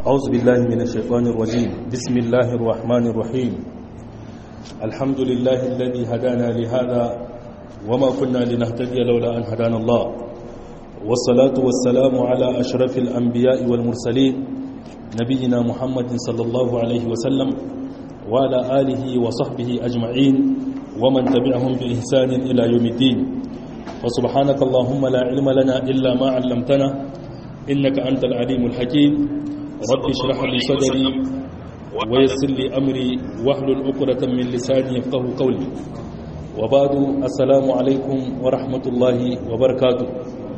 أعوذ بالله من الشيطان الرجيم بسم الله الرحمن الرحيم الحمد لله الذي هدانا لهذا وما كنا لنهتدي لولا أن هدانا الله والصلاة والسلام على أشرف الأنبياء والمرسلين نبينا محمد صلى الله عليه وسلم وعلى آله وصحبه أجمعين ومن تبعهم بإحسان إلى يوم الدين وسبحانك اللهم لا علم لنا إلا ما علمتنا إنك أنت العليم الحكيم رب اشرح لي صدري ويسر لي أمري واحلل عقدة من لساني يفقه قولي وبعد السلام عليكم ورحمة الله وبركاته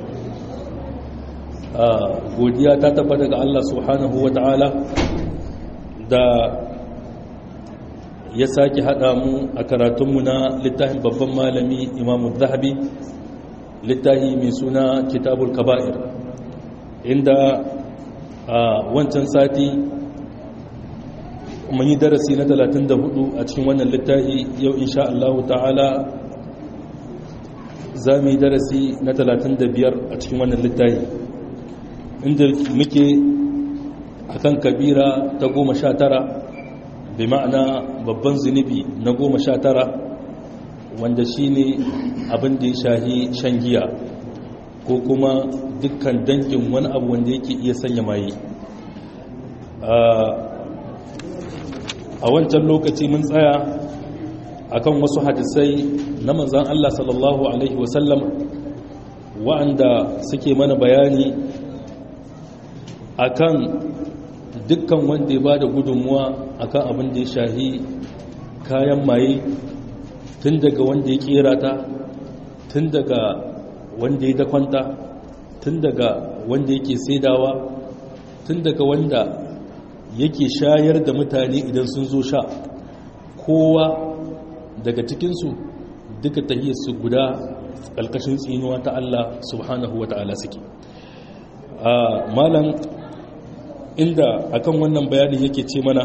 godiya ta tabbata ga Allah subhanahu wa ta'ala da ya sake haɗa mu a karatunmu na littafin babban malami imamu zahabi littafi mai suna kitabul kaba'ir inda a wancan sati mun yi darasi na 34 a cikin wannan littafi yau insha Allah ta'ala za mu yi darasi na 35 a cikin wannan littafi inda muke akan kabira ta goma sha tara bi ma'ana babban zunubi na goma sha tara wanda shi ne abin da ya shahi shan giya ko kuma dukkan dangin wani abu wanda yake iya sanya maye a wancan lokaci mun tsaya akan wasu hadisai na manzan Allah sallallahu Alaihi wasallam wa'anda suke mana bayani akan dukkan wanda ya ba da gudunmuwa akan abin da ya shahi kayan maye tun daga wanda ya kera ta tun daga wanda ya dakwanta tun daga wanda yake saidawa tun daga wanda yake shayar da mutane idan sun zo sha kowa daga cikinsu duka tahiyarsu guda ƙalƙashin tsinuwa ta Allah subhanahu wa ta'ala suke malam inda akan wannan bayanin yake ce mana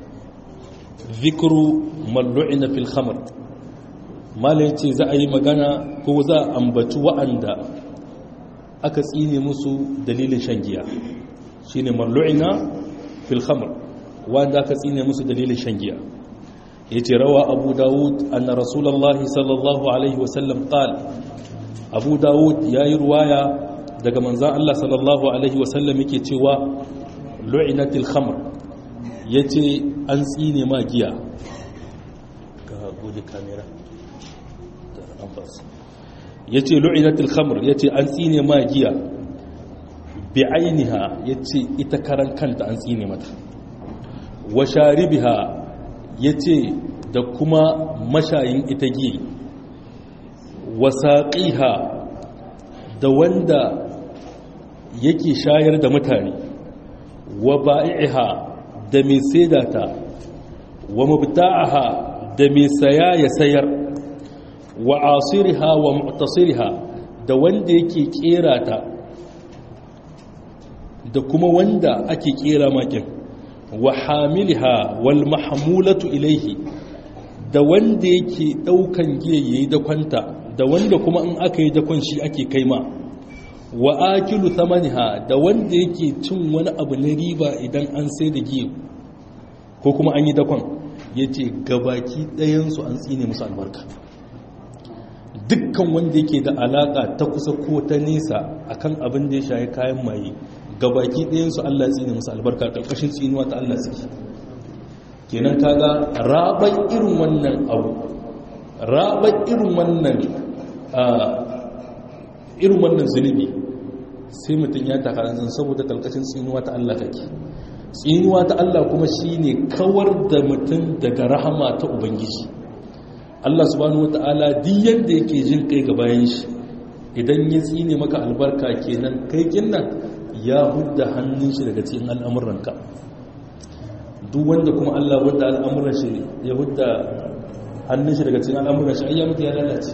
zikru mallu'ina fil khamr malai ce za a yi magana ko za a ambaci wa'anda aka tsine musu dalilin shan giya shine mallu'ina fil khamr wanda aka tsine musu dalilin shan giya yace rawa abu dawud anna rasulullahi sallallahu alaihi wasallam qala abu dawud yayi ruwaya daga manzan Allah sallallahu alaihi wasallam yake cewa lu'inatil khamr yace an tsine ma giya ka gode kamera yace lu'inatil khamr yace an tsine ma giya bi ainiha yace ita karan kanta an tsine mata wa sharibiha yace da kuma mashayin ita giya wa saqiha da wanda yake shayar da mutane wa ba'i'iha da mai saidata wa mubta'aha da mai saya ya sayar wa asiriha wa mu'tasiriha da wanda yake kera ta da kuma wanda ake kera makin wa hamilha wal mahmulatu ilaihi da wanda yake daukan giya yayi da kwanta da wanda kuma in aka yi dakon shi ake kaima wa akilu thamaniha da wanda yake cin wani abu na riba idan an sai da giya ko kuma an yi dakon yace gabaki ɗayansu an tsine musu albarka dukkan wanda yake da alaka ta kusa ko ta nesa akan abin da ya shaye kayan maye gabaki ɗayansu Allah ya tsine musu albarka ƙarƙashin tsinuwa ta Allah suke kenan kaga rabar irin wannan abu rabar irin wannan irin wannan zunubi sai mutum ya taka zan saboda kalkashin tsinuwa ta Allah kake tsinuwa ta Allah kuma shine kawar da mutum daga rahama ta ubangiji Allah subhanahu wata'ala duk yanda yake jin kai ga bayan shi idan ya tsine maka albarka kenan kai kinnan ya hudda hannun shi daga cikin al'amuranka duk wanda kuma Allah hudda al'amuran shi ya hudda hannun shi daga cikin al'amuran shi ayya mutu ya lalace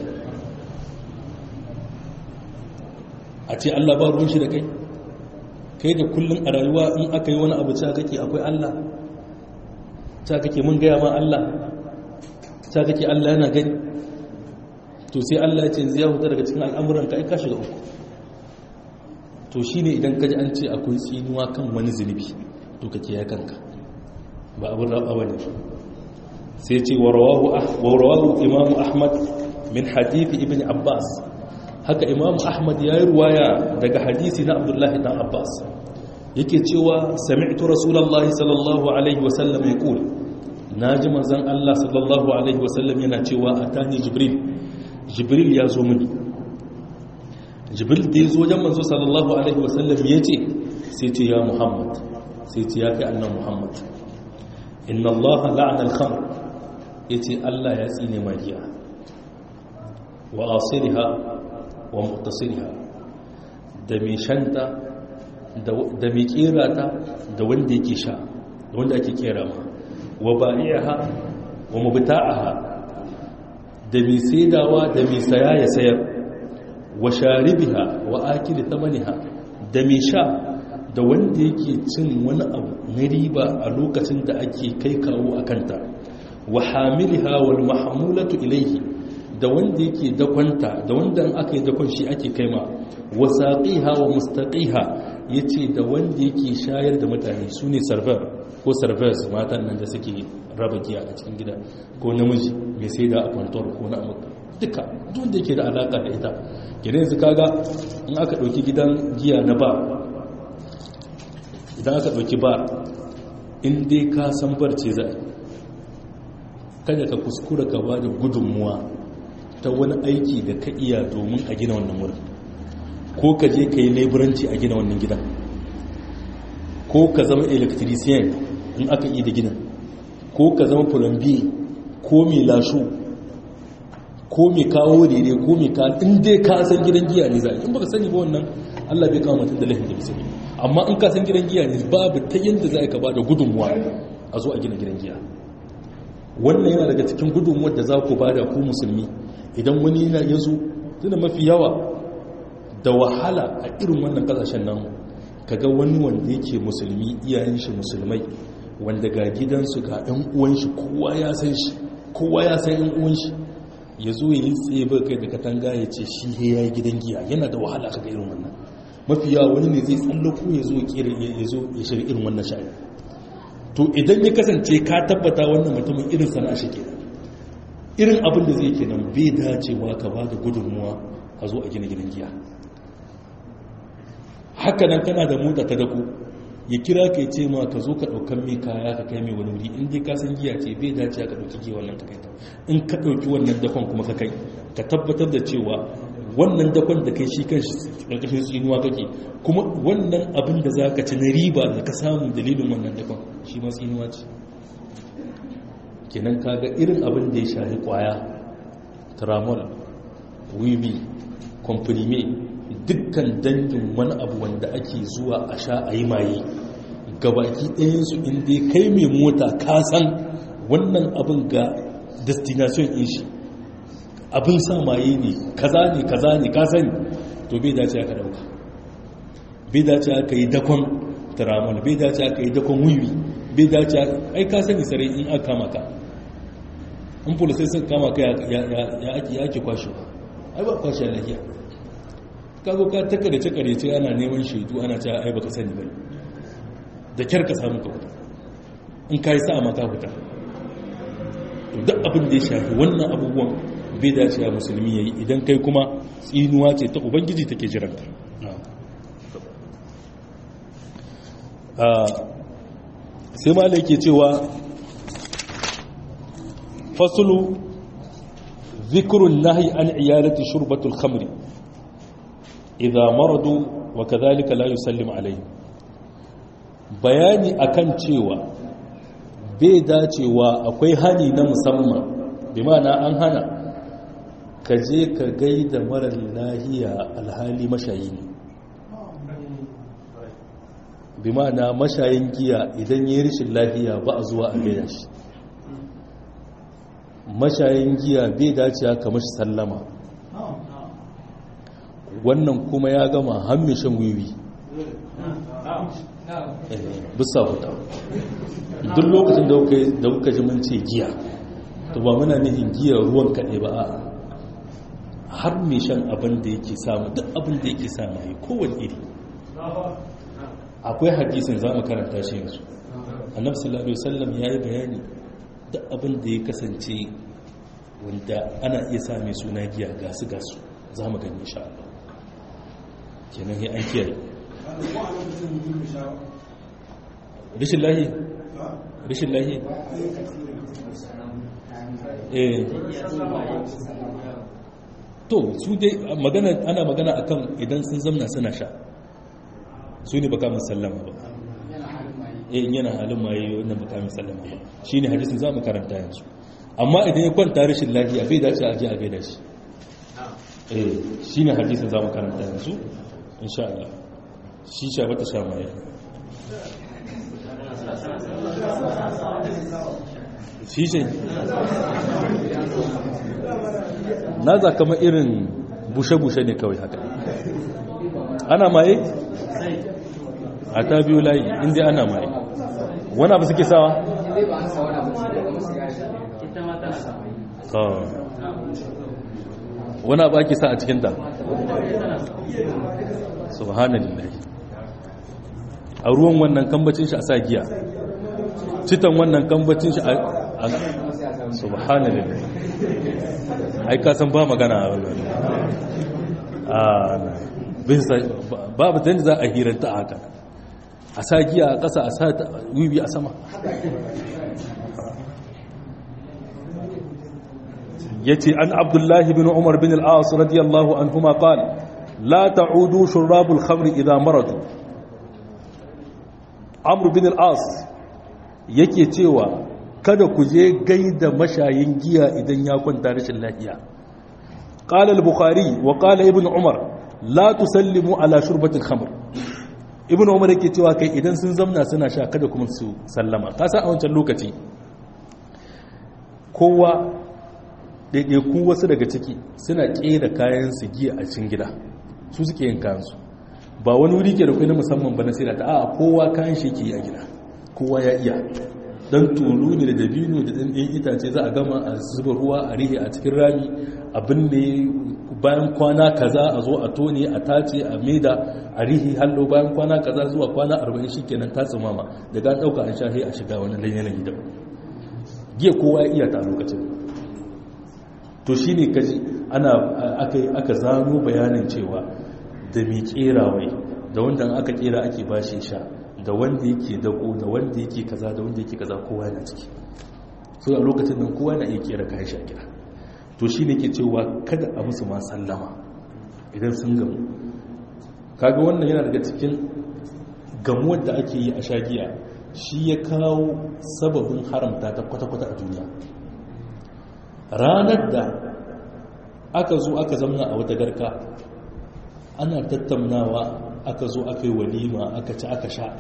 a ce Allah ba ruwan shi da kai kai da kullum a rayuwa in aka yi wani abu ca kake akwai Allah ca kake mun gaya ma Allah ca kake Allah yana gani to sai Allah ya ce zai huta daga cikin al'amuran ka aika shiga uku to shine idan kaji an ce akwai tsinuwa kan wani zunubi to kake ya kanka ba abin raba bane sai ce wa rawahu imam ahmad min hadithi ibn abbas haka imam ahmad ya yi ruwaya daga hadisi na abdullahi dan abbas yake cewa sami'tu rasulullahi sallallahu alaihi wasallam ya kula na ji manzan allah sallallahu alaihi wasallam yana cewa a tani jibril jibril ya zo mini jibril da ya zo wajen manzo sallallahu alaihi wasallam ya ce sai ce ya muhammad sai ce ya kai annan muhammad inna allaha la'ana al-khamr yace allah ya tsine magiya wa asiriha wa muqtasiriha da mai shanta da mai kera ta da wanda yake sha da wanda ake kera ma wa ba'i'aha wa mubta'aha da mai saidawa da mai saya ya sayar wa sharibiha wa akili tamaniha da mai sha da wanda yake cin wani abu na riba a lokacin da ake kai kawo a kanta wa hamiliha wal mahmulatu ilaihi da wanda yake dakwanta da wanda aka yi dakon shi ake kaima wa saqiha wa mustaqiha yace da wanda yake shayar da mutane sune server ko servers matan nan da suke raba giya a cikin gida ko namiji mai sai da a kwantor ko na amurka duka duk da yake da alaka da ita gidan yanzu kaga in aka dauki gidan giya na ba idan aka dauki ba in dai ka san barce za kada ka kuskura ka ba da gudunmuwa ta wani aiki da ka iya domin a gina wannan wurin ko ka je ka yi laiburanci a gina wannan gidan ko ka zama electrician in aka yi da ginin ko ka zama plumbier ko mai lashu ko mai kawo daidai ko mai ka in dai ka san gidan giya ne za in baka sani ba wannan Allah bai kawo mutum da laifin da bisani amma in ka san gidan giya ne babu ta yadda za ka ba da gudunmuwa a zo a gina gidan giya wannan yana daga cikin gudunmuwar da za ku ba da ku musulmi idan wani yana ya zo tuna mafi yawa da wahala a irin wannan kasashen namu kaga wani wanda yake musulmi iyayen shi musulmai wanda ga gidansu ga ɗan uwan shi kowa ya san shi kowa ya san ɗan uwan shi ya zo ya yi tsaye ba kai da katanga ya ce shi ya yi gidan giya yana da wahala kaga irin wannan mafi yawa wani ne zai tsallako ya zo ya zo ya shirya irin wannan sha'ani to idan ya kasance ka tabbata wannan mutumin irin sana'a shi kenan irin abin da zai kenan bai dacewa ka ba da gudunmuwa a zo a gina gidan giya haka nan kana da mota ta dako ya kira ka ce ma ka zo ka ɗaukan mai kaya ka kai mai wani wuri in dai ka san giya ce bai dace ka ɗauki giya wannan ka kai ta in ka ɗauki wannan dakon kuma ka kai ka tabbatar da cewa wannan dakon da kai shi kan shi ƙarƙashin tsinuwa kake kuma wannan abin da za ka ci na riba da ka samu dalilin wannan dakon shi ma tsinuwa ce kenan kaga irin abin da ya shahi kwaya tramol wiwi komprime dukkan dangin wani abu wanda ake zuwa a sha a yi maye gabaki ɗayansu inda kai mai mota ka san wannan abin ga destination in shi abin sa maye ne kaza ne kaza ne ka sani to bai dace aka dauka bai dace aka yi dakon tramol bai dace aka yi dakon wiwi bai dace ai ka sani sarai in aka kama ka in polisai sun kama ka ya ake kwashe ai ba kwashe lafiya kago ka taka da cakare ce ana neman shaidu ana cewa ai baka sani ba da kyar ka samu kawai in ka yi sa ma ka fita to duk abin da ya shafi wannan abubuwan bai dace a musulmi yayi idan kai kuma tsinuwa ce ta ubangiji take jiranka sai ma ke cewa fasulu zikrun nahi an iyalati shurbatul khamri idza maradu wa kadhalika la yusallim alayhi bayani akan cewa bai dacewa akwai hani na musamman bi ma'ana an hana ka je ka gaida marar lahiya alhali mashayi ne bi ma'ana mashayin giya idan yi rishin lahiya ba a zuwa a gaida shi mashayin giya bai dace ka mashi sallama wannan kuma ya gama hammishin wiwi bisa huta duk lokacin da kuka ji mun ce giya to ba muna nihin giya ruwan kaɗai ba a har mai shan abin da yake samu duk abin da yake samu yi kowane iri akwai hadisin za mu karanta shi yanzu annabi sallallahu alaihi wasallam ya yi bayani da abin da ya kasance wanda ana iya sa mai suna giya gasu gasu za mu gani insha Allah kenan ya an kiyaye rishin lahi rishin lahi eh to su dai magana ana magana akan idan sun zamna suna sha su ne baka musallama ba eh yana halin maye wannan baka musallama ba shine hadisin zamu karanta yanzu amma idan ya kwanta rashin lafiya bai dace a je a gaida shi eh shine hadisin zamu karanta yanzu insha Allah shi sha bata sha maye shi ce na za kama irin bushe-bushe ne kawai haka ana maye? a ta biyu layi inda ana maye wani abu suke sawa? wani abu ake sa a cikinta? subhanallah a ruwan wannan kambacin shi a sa giya citan wannan kambacin shi a subhanallah ai ka san ba magana a wannan babu dan za a hiranta a haka a sa giya a ƙasa a sa wiwi a sama yace an abdullahi bin umar bin al-as radiyallahu anhuma qala la ta'udu shurabul khamri idha maradu amr bin al-as yake cewa kada ku je gaida mashayin giya idan ya kwanta rashin lafiya qala al-bukhari wa qala ibn umar la tusallimu ala shurbatil khamr ibn umar yake cewa kai idan sun zamna suna sha kada kuma su sallama ka san a wancan lokaci kowa ɗaiɗaiku wasu daga ciki suna ƙera kayan su giya a cikin gida su suke yin kayan su ba wani wuri ke da kai na musamman ba na sai da ta a kowa kayan shi ke yi a gida kowa ya iya dan tulu ne da dabino da ɗan ɗin itace za a gama a zuba ruwa a rihe a cikin rami abin da bayan kwana kaza a zo a tone a tace a maida a rihe hallo bayan kwana kaza zuwa kwana arba'in shi kenan ta tsimama daga an ɗauka an shahe a shiga wani yanayi da giya kowa ya iya ta lokacin to shi ne kaji ana aka zano bayanin cewa da mai kera wai da wanda aka kera ake bashi sha da wanda yake dako da wanda yake kaza da wanda yake kaza kowa yana ciki so a lokacin nan kowa na iya kera kayan sha gida to shi ne ke cewa kada a musu ma sallama idan sun gamu kaga wannan yana daga cikin gamuwar da ake yi a shagiya shi ya kawo sababin haramta ta kwata-kwata a duniya ranar da aka zo aka zamna a wata garka ana tattaunawa aka zo aka yi walima aka ci aka sha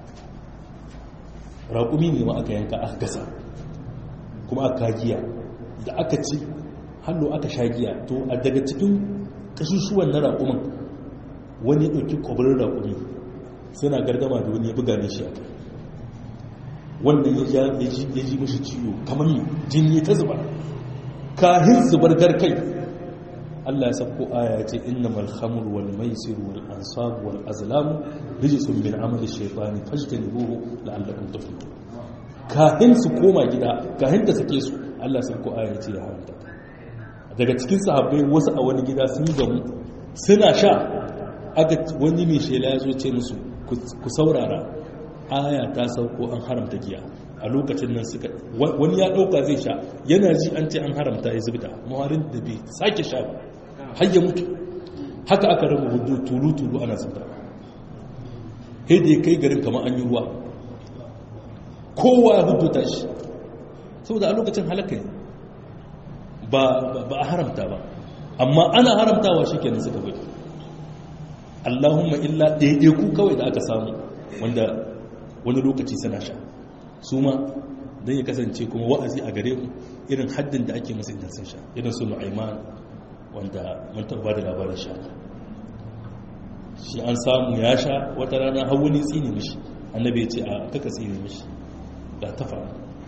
raƙumi ne ma aka yanka aka gasa kuma aka giya da aka ci hannu aka sha giya to a daga cikin kashushuwan na raƙumin wani ya ɗauki ƙwabirin raƙumi suna gargama da wani ya buga ne shi a kai wannan ya ji mashi ciwo kamar jini ta zuba kahin zubar garkai Allah ya sabko aya ce innamal khamru wal maisir wal ansab wal azlam rijsun min amali shaytani fajtanibuhu la'allakum tuflihun kahin su koma gida kahin da sake su Allah ya sabko aya ce ya haramta daga cikin sahabbai wasu a wani gida sun gamu suna sha aka wani mai shela ya zo ce musu ku saurara aya ta sauko an haramta giya a lokacin nan suka wani ya dauka zai sha yana ji an ce an haramta ya zubda mawarin da bai sake sha ba har ya mutu haka aka raba hudu tulu-tulu ana zubda sai da ya kai garin kamar an yi ruwa kowa ya hudu ta shi saboda a lokacin halaka ne ba a haramta ba amma ana haramtawa shi kenan suka bai allahumma illa ɗaiɗaiku kawai da aka samu wanda wani lokaci suna sha su ma don ya kasance kuma wa'azi a gare mu irin haddin da ake masu idan sun sha irin su nu'aiman wanda mun taɓa da labarin sha shi an samu ya sha wata rana har wani tsini mishi annabi ya ce a kaka tsini mishi ga tafa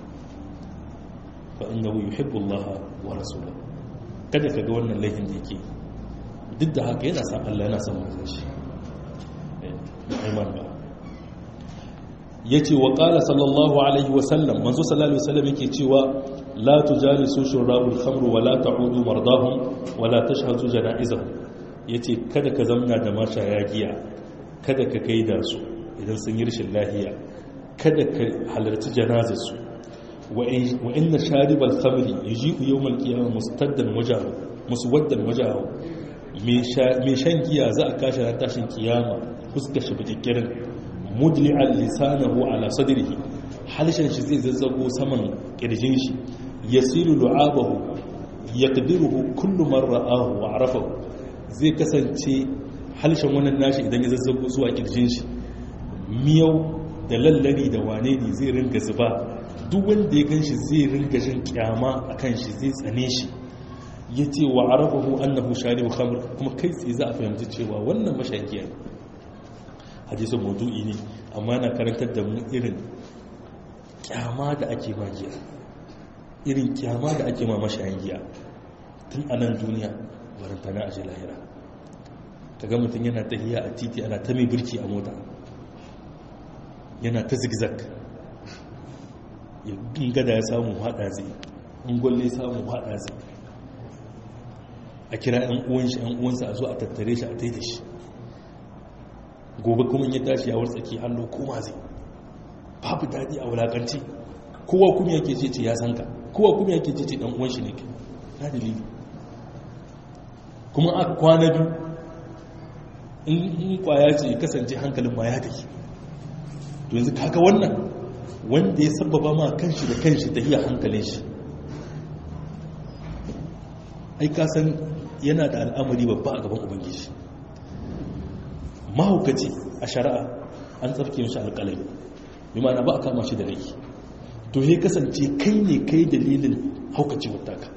fa innahu yuhibbu Allah wa rasulahu kada ka ga wannan laifin da yake duk da haka yana san Allah yana son manzon shi nu'aiman ba yace wa qala sallallahu alaihi wa sallam manzo sallallahu alaihi wasallam yake cewa la tujalisu shurabul khamr wa la ta'udu mardahum wa la tashhadu janaizahum yace kada ka zamna da mashaya giya kada ka kai da su idan sun yi rashin lahiya kada ka halarci janazarsu wa inna sharibal khamri yaji'u yawmal qiyamah mustaddan wajahu muswaddan wajahu mai shan giya za a kashi ran tashin kiyama fuskar shi bikikkirin mudli'an lisanahu ala sadrihi halshen shi zai zazzago saman kirjin shi yasilu lu'abahu yaqdiruhu kullu man ra'ahu wa arafahu zai kasance halshen wannan nashi idan ya zazzago zuwa kirjin shi miyau da lallari da wane ne zai ringa zuba duk wanda ya gan shi zai ringa jin kyama a kan shi zai tsane shi ya ce wa arabahu annahu shari'u khamr kuma kai tsaye za a fahimci cewa wannan mashayiya ne hadisin maudu'i ne amma na karantar da mu irin kyama da ake ma giya irin kyama da ake ma mashayin giya tun a nan duniya barantana a lahira kaga mutum yana tahiya a titi ana ta mai birki a mota yana ta zigzag in gada ya samu haɗa zai in gwalle samu haɗa zai a kira 'yan uwanshi 'yan uwansa a zo a tattare shi a taida shi gobe kuma ya tashi a wartsaki hannu koma zai babu daɗi a wulakanci kowa kuma yake ce ce ya san ka kowa kuma yake ce ce ɗan uwanshi ne na dalili kuma a kwana biyu in kwaya ce kasance hankalin ma ya tafi to yanzu kaga wannan wanda ya sababa ma kanshi da kanshi ta iya hankalin shi ai kasan yana da al'amari babba a gaban ubangiji mahaukaci a shari'a an tsarki mashi alƙalami bi ma'ana ba a kama shi da rai to ya kasance kai ne kai dalilin haukaci wataka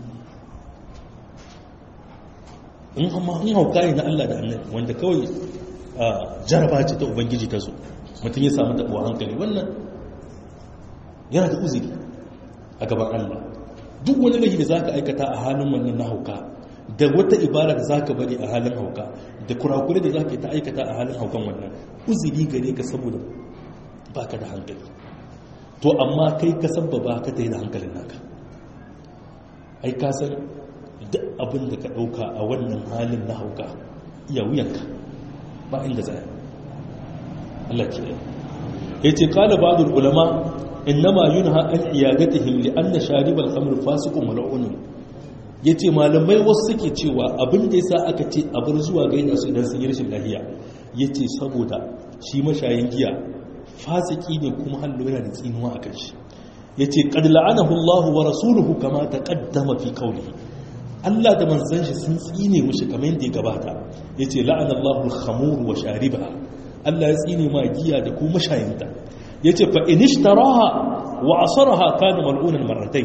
in amma in hauka ne na Allah da annabi wanda kawai jaraba ce ta ubangiji ta zo mutum ya samu taɓuwa hankali wannan yana da uzuri a gaban Allah duk wani laifi da za ka aikata a halin wannan na hauka da wata ibara da za ka bari a halin hauka da kurakure da za ka yi ta aikata a halin haukan wannan uzuri gare ka saboda ba ka da hankali to amma kai ka sababa ka ta yi da hankalin naka ai ka san duk abin da ka ɗauka a wannan halin na hauka iya wuyanka ba inda zai Allah ke ya ce kala ba'dul ulama innama yunha an iyadatihim li anna sharibal khamr fasiqun mal'un yace malamai wasu suke cewa abin da yasa aka ce a bar zuwa gaida su idan sun yi rashin lafiya yace saboda shi mashayin giya fasiki ne kuma hallo yana da tsinuwa akan shi yace qad la'anahu Allah wa rasuluhu kama taqaddama fi qawlihi Allah da manzon shi sun tsine mushi kamar yadda ya gabata yace la'ana Allahu al-khamur wa sharibaha Allah ya tsine ma giya da kuma mashayinta yace fa inishtaraha wa asaraha kana mal'unan marratay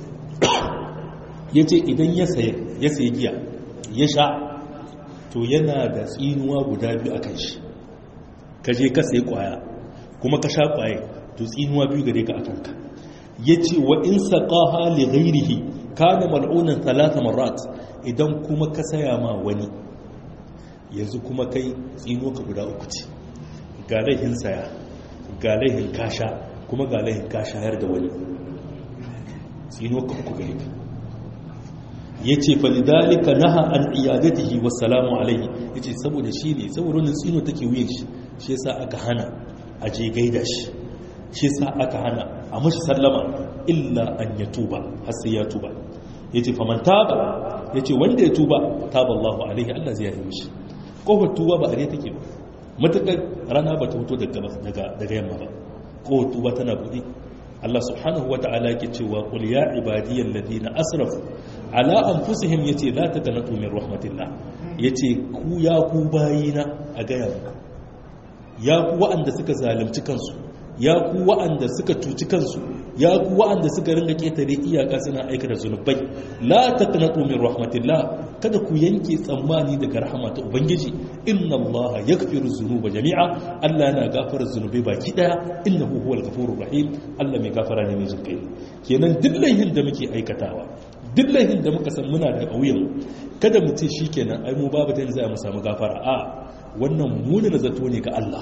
yace idan ya saye ya saye giya ya sha to yana da tsinuwa guda biyu akan shi kaje ka sayi kwaya kuma ka sha kwaye to tsinuwa biyu gare ka akan ka yace wa in saqaha li ghayrihi kana mal'unan thalatha marrat idan kuma ka saya ma wani yanzu kuma kai tsinuwa ka guda uku ce ga laihin saya ga laihin kasha kuma ga laihin kashayar da wani tsino ka uku gari ka ya ce falidalika naha an iyadatihi wassalamu alaihi ya ce saboda shi ne saboda wani tsino take wuyan shi shi yasa aka hana a je gaida shi shi yasa aka hana a mashi sallama illa an ya tuba har sai ya tuba ya ce faman taba ya ce wanda ya tuba taba allahu alaihi allah zai yi mishi kofar tuba ba a ne take ba matuƙar rana ba ta fito daga yamma ba ko tuba tana buɗe Allah subhanahu wa ta'ala yake cewa qul ya ibadiyal ladina asrafu ala anfusihim yace la taqnatu min rahmatillah yace ku ya ku bayina a gaya muku ya ku wa'anda suka zalunci kansu ya ku wa'anda suka cuci kansu ya ku wa'anda suka ringa ketare iyaka suna aikata zunubai la taqnatu min rahmatillah kada ku yanke tsammani daga rahama ta ubangiji inna allaha yaghfiru dhunuba jami'a Allah yana gafara zunubai baki daya innahu huwal ghafurur rahim Allah mai gafara ne mai jinkai kenan duk laihin da muke aikatawa duk laihin da muka san muna da kauyen kada mu ce shikenan ai mu babu ta za mu samu gafara a wannan muni na zato ne ga Allah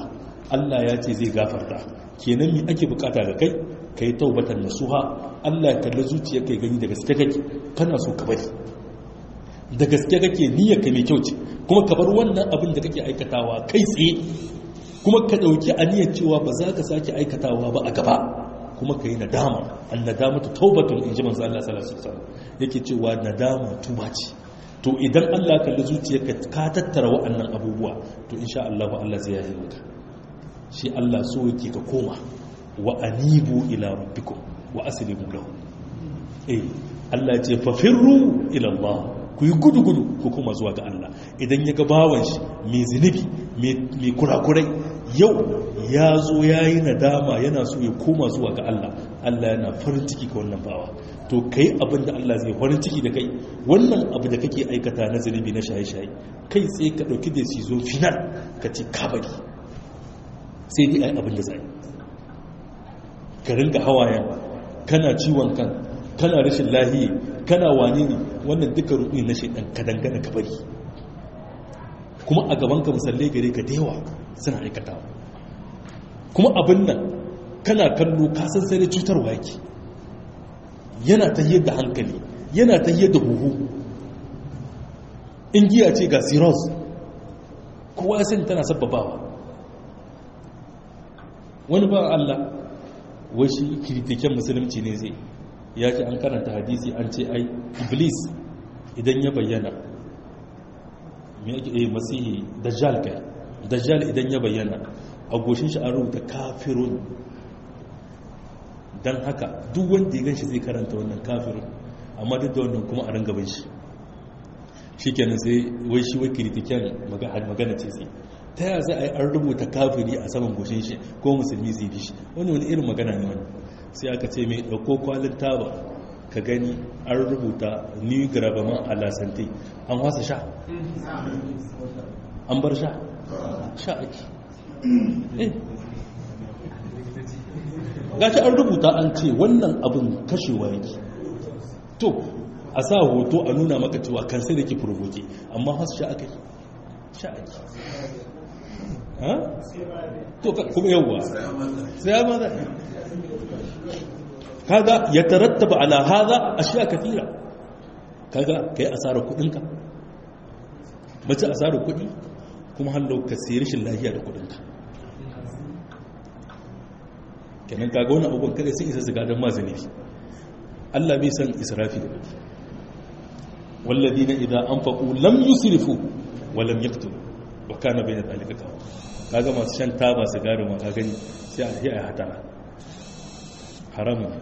Allah ya ce zai gafarta kenan mi ake bukata ga kai kai taubatan nasuha Allah ya kalli zuciyar kai gani da gaske kake kana so ka bari da gaske kake niyyar ka mai kyau ce kuma ka bar wannan abin da kake aikatawa kai tsaye kuma ka dauki aniyar cewa ba za ka sake aikatawa ba a gaba kuma ka yi nadama an nadama ta taubatun in ji manzo Allah sallallahu alaihi wasallam yake cewa nadama tuba ce to idan Allah ka kalli zuciyarka ka tattara wa'annan abubuwa to insha Allah Allah zai yaye maka shi Allah so yake ka koma wa anibu ila rabbikum wa aslimu lahu eh Allah ya ce fafirru ila Allah ku yi gudu-gudu ku kuma zuwa ga Allah idan ya ga bawan shi mai zunubi mai kurakurai yau ya zo ya yi nadama yana so ya koma zuwa ga Allah Allah yana farin ciki ga wannan bawa to kai abin da Allah zai farin ciki da kai wannan abu da kake aikata na zunubi na shaye-shaye kai tsaye ka ɗauki da zo final ka ce kabari sai dai ai abin da zai ka ringa hawayen kana ciwon kan kana rashin lahiyi kana wane ne wannan duka ruɗi na shaidan ka dangana ka bari kuma a gaban ka musallai gare ka da yawa suna aikatawa kuma abin nan kana kallo kasan sai da cutarwa yake yana ta da hankali yana ta da huhu in giya ce ga cirrhosis kowa ya sani tana sababawa wani ba Allah washi kiritiken musulunci ne zai ya ce an karanta hadisi an ce ai iblis idan ya bayyana me yake eh masihi dajjal kai dajjal idan ya bayyana a goshin shi an rubuta kafirun dan haka duk wanda ya ganshi zai karanta wannan kafirun amma duk da wannan kuma a ran gaban shi shikenan sai wai shi wai kritiken magana ce sai ta yaya za a yi an rubuta kafiri a saman goshin shi ko musulmi zai bi shi wani wani irin magana ne wani sai aka ce mai ɗauko kwalin taba ka gani an rubuta new grabaman alasante an wasa sha an bar sha sha ake gashi an rubuta an ce wannan abin kashewa yake to a sa hoto a nuna maka cewa kan sai da ke provoke amma wasu sha ake sha ake to kuma yawwa sai ya maza kaga ya tarattaba ala haza ashiya kathira kaga kai asarar kudinka mace asarar kudi kuma hallo ka sayi rashin lafiya da kudinka kenan kaga wani abubuwan kada sun isa su gadon mazanifi Allah bai san israfi da baki walladina idan anfaqu lam yusrifu wa lam yaqtulu wa kana bayna dhalika qawa kaga masu shan taba sigari ma ka gani sai a yi a hatara haramun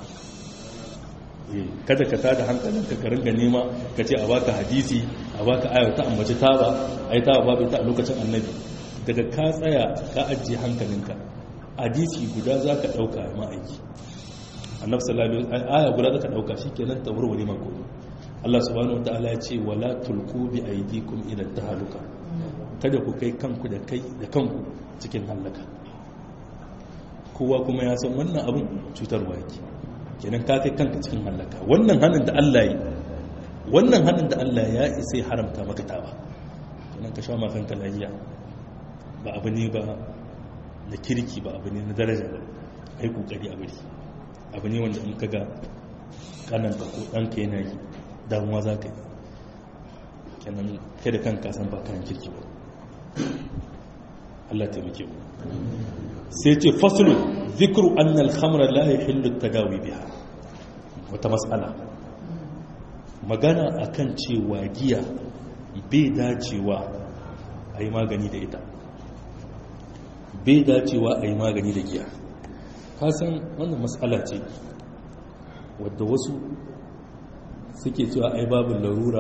kada ka tada hankalin ka ka ringa nema ka ce a baka hadisi a baka ayar ta ambaci taba ai taba babu ita a lokacin annabi daga ka tsaya ka ajiye hankalinka hadisi guda za ka ɗauka a ma'aiki annabi sallallahu alaihi aya guda za ka ɗauka shi kenan ta warware mako Allah subhanahu wa ta'ala ya ce wala tulku bi aydikum ila tahaluka kada ku kai kanku da kai da kanku cikin halaka kowa kuma ya san wannan abin cutarwa yake kenan ka kai kanka cikin halaka wannan hannun da Allah yi wannan hannun da Allah ya isa haramta maka tawa kenan ka sha ma kanka lafiya ba abu ne ba na kirki ba abu ne na daraja ba ai kokari a bari abu ne wanda in ka ga kananka ko ɗanka yana yi damuwa za ka yi kenan kai da kanka san ba kayan kirki ba Allah taimake mu sai ce faslu zikru anna al-khamra la yahillu at-tadawi biha wata mas'ala magana akan cewa giya bai dacewa a yi magani da ita bai dacewa a yi magani da giya kasan wannan matsala ce wadda wasu suke cewa ai babu larura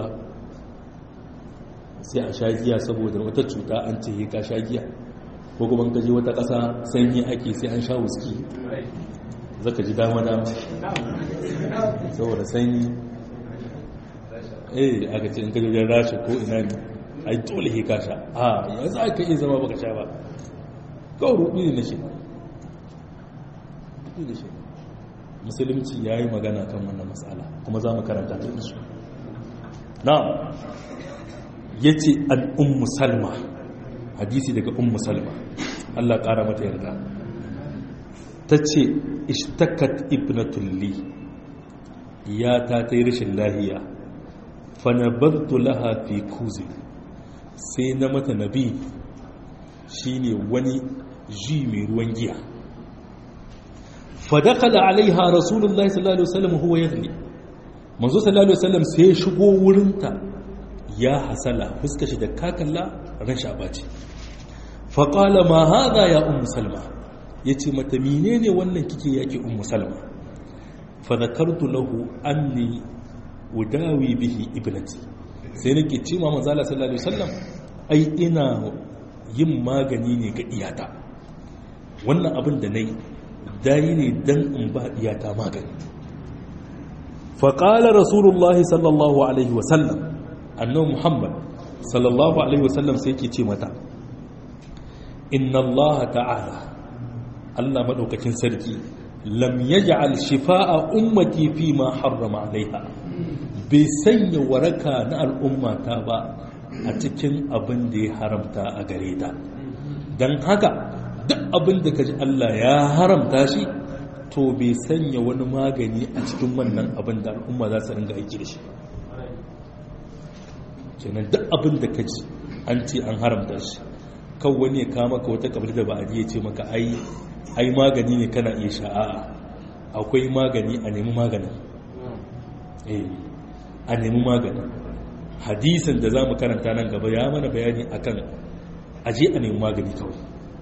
sai a sha giya saboda wata cuta an ce ka sha giya ko kuma ka je wata ƙasa sanyi ake sai an sha wuski zaka ji dama dama saboda sanyi eh aka ce in ka jirgin rashi ko ina ne ai dole he ka sha a yanzu aka iya zama baka sha ba kawai rudu ne na shi musulunci ya yi magana kan wannan matsala kuma za mu karanta ta isu na ya ce al'ummu salma hadisi daga ummu salma Allah ƙara mata yarda ta ce ishtakat ibnatulli ya ta ta yi rashin lahiya fanabartu laha fi kuzi sai na mata nabi shine wani ji mai ruwan giya fadakala alaiha rasulullahi sallallahu alaihi wasallam huwa yaghli manzo sallallahu alaihi wasallam sai shigo wurinta ya hasala fuska shi da kakalla ran shabaci faqala ma hadha ya ummu salma yace mata menene wannan kike yake ummu salma fa zakartu lahu anni udawi bihi ibnati sai nake ce ma manzo sallallahu alaihi wasallam ai ina yin magani ne ga iyata wannan abin da nayi dai ne dan in ba iyata magani faƙalar rasulullahi sallallahu alaihi wasallam annan muhammad sallallahu alaihi wasallam sai ke ce mata inna allaha ta'ala allah maɗaukakin sarki lam yaj'al shifa'a ummati fi ma harrama alaiha bai sanya waraka na al'ummata ba a cikin abin da ya haramta a gare ta don haka duk abin da kaji allah ya haramta shi to bai sanya wani magani a cikin wannan abin da al'umma za su ringa aiki da shi kenan duk abin da ka ji an ce an haramta shi kan wani ya kama ka wata kabili da ba a ya ce maka ai ai magani ne kana iya sha'a'a akwai magani a nemi magani eh a nemi magani hadisin da za mu karanta nan gaba ya mana bayani akan aje a nemi magani kawai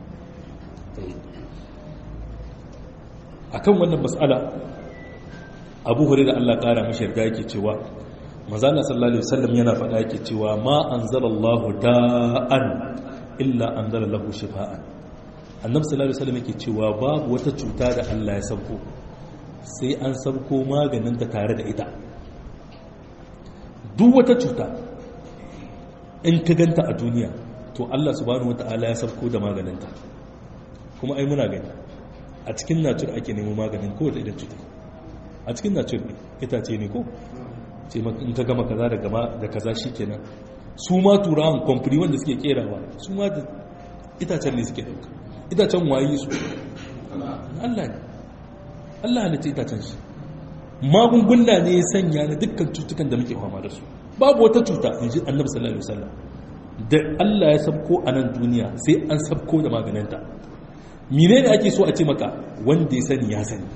akan wannan mas'ala abu hure da Allah kara mashi yarda yake cewa manzana sallallahu alaihi wasallam yana faɗa yake cewa ma anzalallahu da'an illa anzala lahu shifaan annabi sallallahu alaihi wasallam yake cewa babu wata cuta da Allah ya sauko sai an sauko maganin ta tare da ita duk wata cuta in ka ganta a duniya to Allah subhanahu wataala ya sauko da maganin ta kuma ai muna gani a cikin natur ake nemo maganin kowace idan cuta a cikin natur ne itace ne ko ce in ka gama kaza da gama da kaza shi kenan su ma turawan kwamfani wanda suke kerawa su ma da itacen ne suke dauka itacen wayi su Allah ne Allah ne ta itacen shi magunguna ne ya sanya na dukkan cutukan da muke fama da su babu wata cuta in ji annabi sallallahu alaihi wasallam da Allah ya sabko a nan duniya sai an sabko da maganinta mine ne ake so a ce maka wanda ya sani ya sani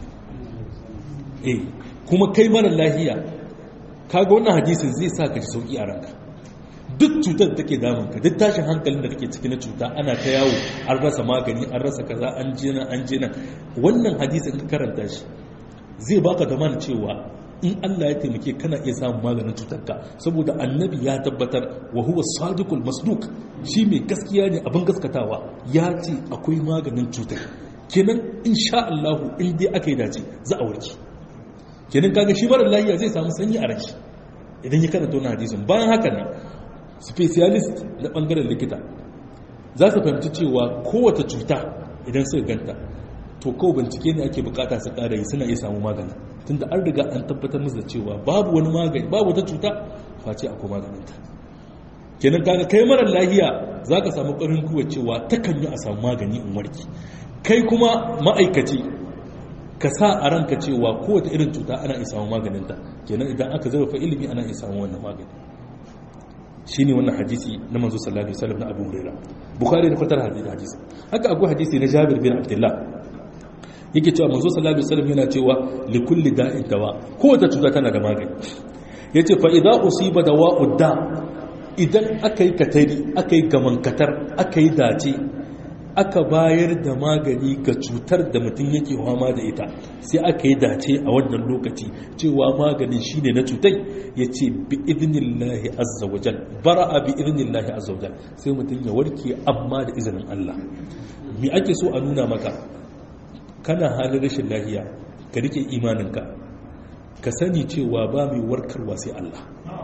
eh kuma kai mara lahiya kaga wannan hadisin zai sa ka ji sauki a ranka duk cutar da take damun ka duk tashin hankalin da kake ciki na cuta ana ta yawo an rasa magani an rasa kaza an je nan an je nan wannan hadisin ka karanta shi zai baka da mana cewa in Allah ya taimake kana iya samun maganin cutarka saboda annabi ya tabbatar wa huwa sadiqul masduq shi mai gaskiya ne abin gaskatawa ya ce akwai maganin cutar kenan insha Allah in dai aka yi dace za a warke kenan kaga shi mara lafiya zai samu sanyi a rai idan ya karanta wannan hadisin bayan haka nan specialist na bangaren likita za su fahimci cewa kowace cuta idan suka ganta to kawai bincike ne ake bukata su kara yi suna iya samu magani tunda an riga an tabbatar musu da cewa babu wani magani babu wata cuta face akwai maganinta kenan kaga kai mara lahiya za ka samu ƙarin kuwa cewa takan yi a samu magani in warki kai kuma ma'aikaci ka sa a ranka cewa kowace irin cuta ana iya samu maganinta kenan idan aka zarafa ilimi ana iya samu wannan magani shine wannan hadisi na manzo sallallahu alaihi wasallam na Abu Hurairah Bukhari da fatar hadisi hadisi haka akwai hadisi na Jabir bin Abdullah yake cewa manzo sallallahu alaihi wasallam yana cewa li kulli da'in dawa kowace cuta tana da magani yace fa idza usiba dawa'ud da idan aka yi katari aka yi gamankatar aka yi dace aka bayar da magani ga cutar da mutum yake fama da ita sai aka yi dace a wannan lokaci cewa maganin shine na cutai ya ce bi idinillahi azzawajal bara'a bi idinillahi azzawajal sai mutum ya warke amma da izinin Allah me ake so a nuna maka kana halin rashin lafiya ka rike imaninka ka sani cewa ba mai warkarwa sai Allah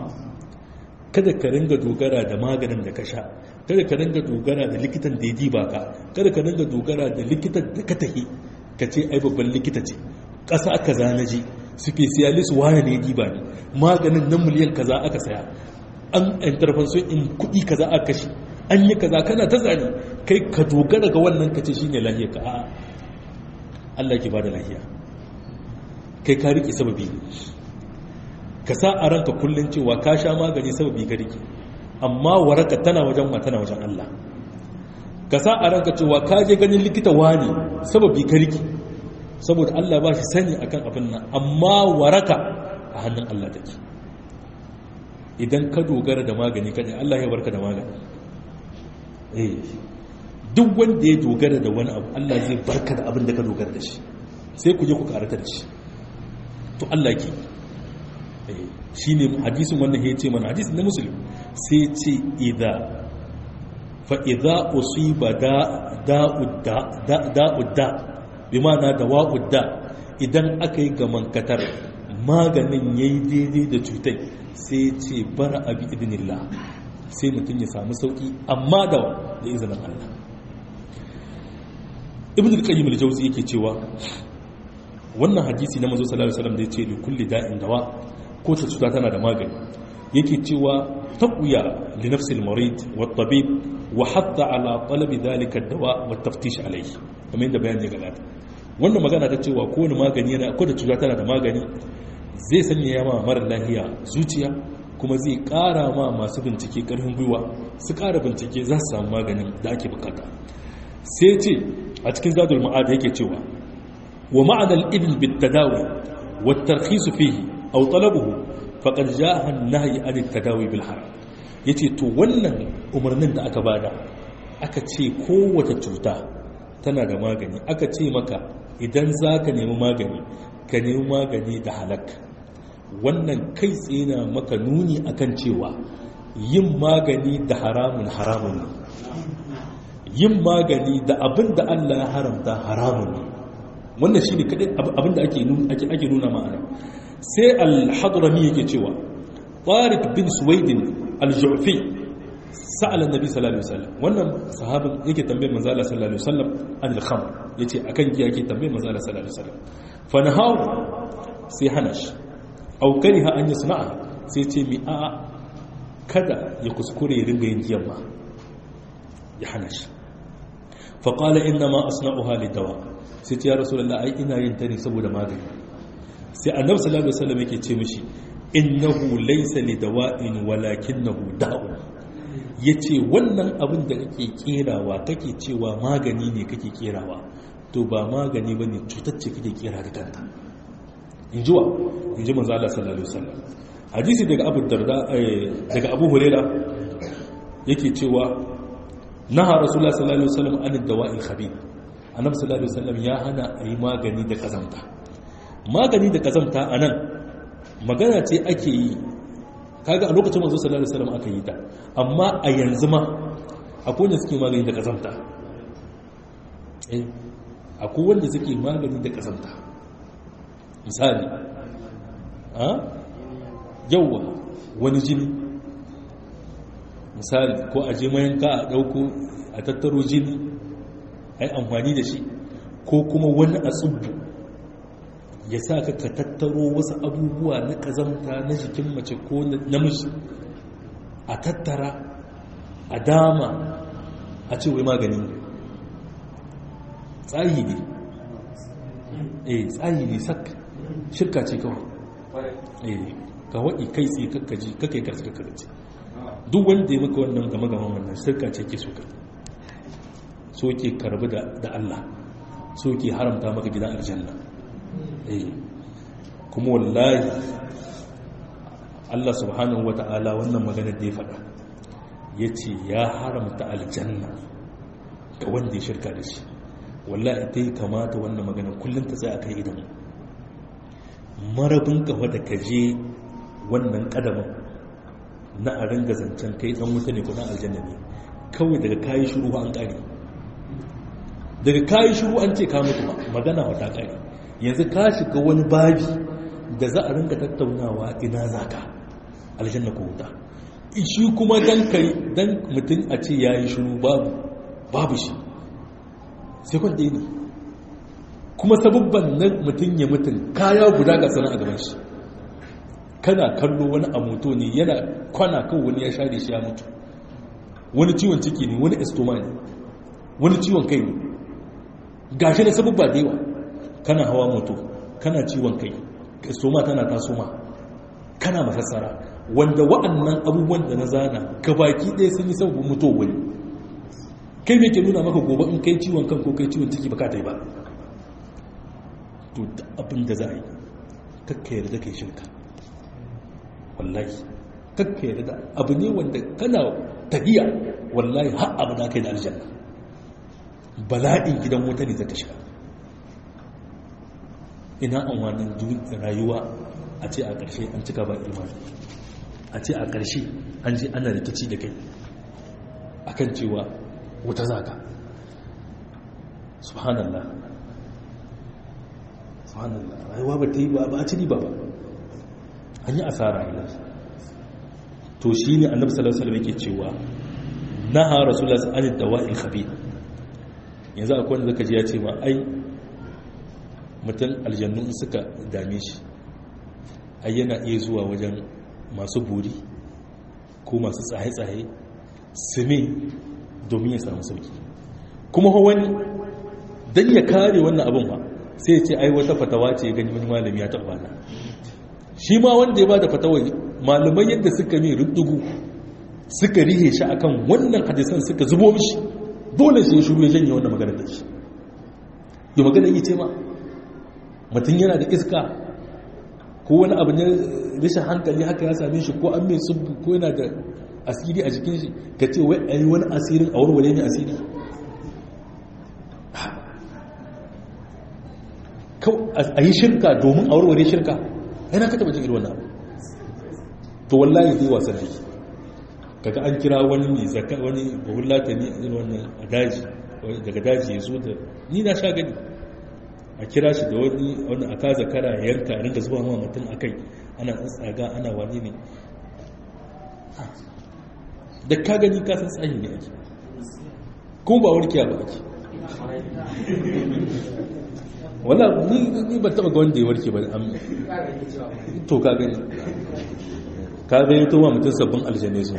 kada ka ringa dogara da maganin da ka sha kada ka ringa dogara da likitan da ya diba ka kada ka ringa dogara da likitan da ka tahi ka ce ai babban likita ce ƙasa aka zana ji specialist waya ne ya diba ne maganin nan miliyan kaza aka saya an intervention in kuɗi kaza aka kashe an yi kaza kana ta zane kai ka dogara ga wannan ka ce shi ne lahiya ka a'a Allah ke ba da lahiya kai ka riƙe sababi ne ka sa a ranka kullum cewa ka sha magani sababi ka riƙe amma waraka tana wajen ma tana wajen Allah ka sa a ranka cewa ka je ganin likita wani sababi ka riƙe saboda Allah ba shi sani akan abin nan amma waraka a hannun Allah take idan ka dogara da magani kaɗai Allah ya barka da magani eh duk wanda ya dogara da wani abu Allah zai barka da abin da ka dogara da shi sai ku je ku karata da shi to Allah ke shi ne hadisin wannan ya ce mana hadisin na musulun sai ce idha fa idha usiba da'udda bi ma'ana da wa'udda idan aka yi gaman katar maganin ya yi daidai da cutai sai ce bara abi idinillah sai mutum ya samu sauki amma da da izinin Allah ibn al-qayyim al-jawzi yake cewa wannan hadisi na manzo sallallahu alaihi wasallam da yace li kulli da'in dawa ko ta cuta tana da magani yake cewa taqwiya li nafsi al-marid wa at-tabib wa hatta ala talab dhalika ad-dawa wa at-taftish alayhi kamar yadda bayani ya gabata wannan magana ta cewa kowane magani yana ko da cuta tana da magani zai sanya yama mara lahiya zuciya kuma zai kara ma masu bincike karfin gwiwa su kara bincike za su samu maganin da ake bukata sai ce a cikin zadul ma'ada yake cewa wa ma'anar idin bitadawi wa tarkhisu fihi aw talabuhu faqad jaa an-nahy an at-tadawi bil haram yace to wannan umarnin da aka bada aka ce kowace cuta tana da magani aka ce maka idan zaka nemi magani ka nemi magani da halak wannan kai tsaye na maka nuni akan cewa yin magani da haramun haramun ne yin magani da abin da Allah ya haramta haramun ne wannan shi ne kaɗai abin da ake nuna ma'ana sai al-hadrami yake cewa tariq bin suwaidin al-ju'fi sa'alan nabi sallallahu alaihi wasallam wannan sahabin yake tambayar manzo Allah sallallahu alaihi wasallam an al-khamr yace akan giya yake tambayar manzo Allah sallallahu alaihi wasallam fa nahaw sai hana shi aw kariha an yasna'a sai ce mi a kada ya kuskure ya ringa yin giyan ma ya hana shi fa qala inna ma asna'uha lidawa sai ce ya rasulullah ai ina yin ta ne saboda magani sai annabi sallallahu alaihi wasallam yake ce mishi innahu laysa lidawa'in walakinahu da'u yace wannan abin da kake kerawa kake cewa magani ne kake kerawa to ba magani bane cutar ce kake kera da kanta inji wa inji manzo Allah sallallahu alaihi wasallam hadisi daga Abu Darda daga Abu Hurairah yake cewa naha rasulullah sallallahu alaihi wasallam an dawa'il khabith annabi sallallahu alaihi wasallam ya hana ayi magani da kazamta magani da kazamta anan magana ce ake yi kaga a lokacin manzo sallallahu alaihi wasallam aka yi ta amma a yanzu ma akwai wanda suke magani da kazamta eh akwai wanda suke magani da kazamta misali a yawa wani jini misali ko a je mayanka a dauko a tattaro jini ai amfani da shi ko kuma wani a tsubbu ya sa ka ka tattaro wasu abubuwa na kazamta na jikin mace ko namiji a tattara a dama a ce wai magani ne tsayi ne eh tsayi ne sak shirka ce kawai eh ka waɗi kai tsaye kakkaji kakai karci kakkarci duk wanda ya maka wannan game gaman wannan shirka ce ke so kai so ke karbi da Allah so ke haramta maka gidan aljanna eh kuma wallahi Allah subhanahu wata'ala wannan magana da ya faɗa ya ce ya haramta aljanna ga wanda ya shirka da shi wallahi ta yi kamata wannan magana kullum ta tsaye a kai idan marabin kafa da kaje wannan kadamin na a ringa zancen kai dan wuta ne ko dan aljanna ne kawai daga kayi shiru an kare daga kayi shiru an ce ka mutu ba magana wata kare yanzu ka shiga wani babi da za a ringa tattaunawa ina zaka aljanna ko wuta shi kuma dan kai dan mutum a ce yayi shiru babu babu shi sai kwan ne kuma sababban nan mutum ya mutum kaya guda ga sana a gaban shi kana kallo wani a moto ne yana kwana kan wani ya share shi ya mutu wani ciwon ciki ne wani estoma ne wani ciwon kai ne gashi da sabubba da yawa kana hawa moto kana ciwon kai soma tana tasoma kana masassara wanda wa'annan abubuwan da na zana gabaki ɗaya sun yi sabubin mutuwa wani kai mai ke nuna maka gobe in kai ciwon kan ko kai ciwon ciki baka ta yi ba to da abin da za a yi kakka yarda kai shirka wallahi kakka yarda abu ne wanda kana tafiya wallahi har abu na kai da aljanna bala'in gidan wuta ne zaka shiga ina amfanin rayuwa a ce a ƙarshe an cika ba imani a ce a ƙarshe an ji ana rikici da kai akan cewa wuta zaka subhanallah subhanallah rayuwa ba ta yi ba a ci riba ba an yi asara a to shi ne annabi sallallahu alaihi wasallam yake cewa naha rasulullah sallallahu alaihi dawa'il khabith yanzu akwai wanda zaka ji ya ce ma ai mutum aljannu suka dame shi ai yana iya zuwa wajen masu buri ko masu tsaye-tsaye su me domin ya samu sauki kuma wani don ya kare wannan abin ba sai ya ce ai wata fatawa ce gani wani malami ya taɓa na shi ma wanda ya ba da fatawa malamai yadda suka mai rubdugu suka rihe shi akan wannan hadisan suka zubo mishi dole sai shuru ya janye wannan magana da shi yi magana yi ce ma mutum yana da iska ko wani abu ne rashin hankali haka ya same shi ko an mai subu ko yana da asiri a jikin shi ka ce wai ayi wani asirin a warware ne asiri a yi shirka domin a warware shirka yana ka taba jin irin wannan abu to wallahi zai wasan da kaga an kira wani mai zaka wani bahullata ne a wannan a daji daga daji ya zo da ni na sha gani a kira shi da wani wani a kaza kara ya yanka a rinka zuba ma mutum a kai ana tsaga ana wani ne da ka gani ka san tsayi ne ake kuma ba warkiya ba ake wala ni ba taba ga wanda ya warke ba to ka gani ka gani to ma mutum sabbin aljanai sun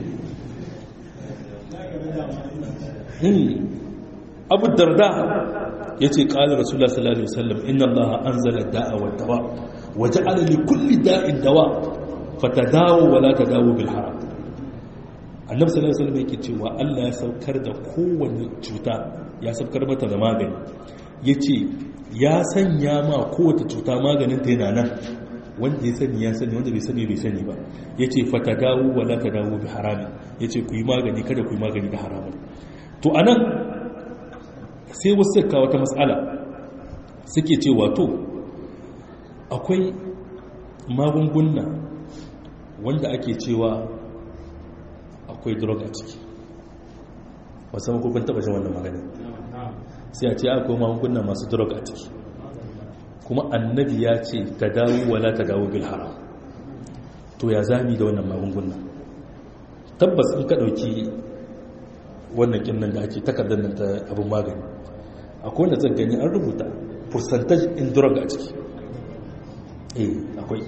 abu darda ya ce ƙalar rasulullah sallallahu alaihi wasallam inna allaha anzala da'a wa dawa wa ja'ala li kulli da'in dawa fatadawu wa la tadawu bil haram annabi sallallahu alaihi wasallam yake cewa Allah ya saukar da kowanne cuta ya saukar mata da magani yace ya sanya ma kowace cuta maganin ta yana nan wanda ya sani ya sani wanda bai sani bai sani ba yace fatadawu wa la tadawu bi harami yace ku yi magani kada ku yi magani da haramun to anan sai wasu suka wata matsala suke ce wato akwai magunguna wanda ake cewa akwai drug a ciki wasu makokon taba shi wannan magana sai a ce akwai magunguna masu drug a ciki kuma annabi ya ce ta dawo wala ta dawo bil haram to ya zami da wannan magunguna tabbas in ka ɗauki wannan kinnan da ake takardar nan ta abin magani akwai wanda zan gani an rubuta percentage in drug a ciki eh akwai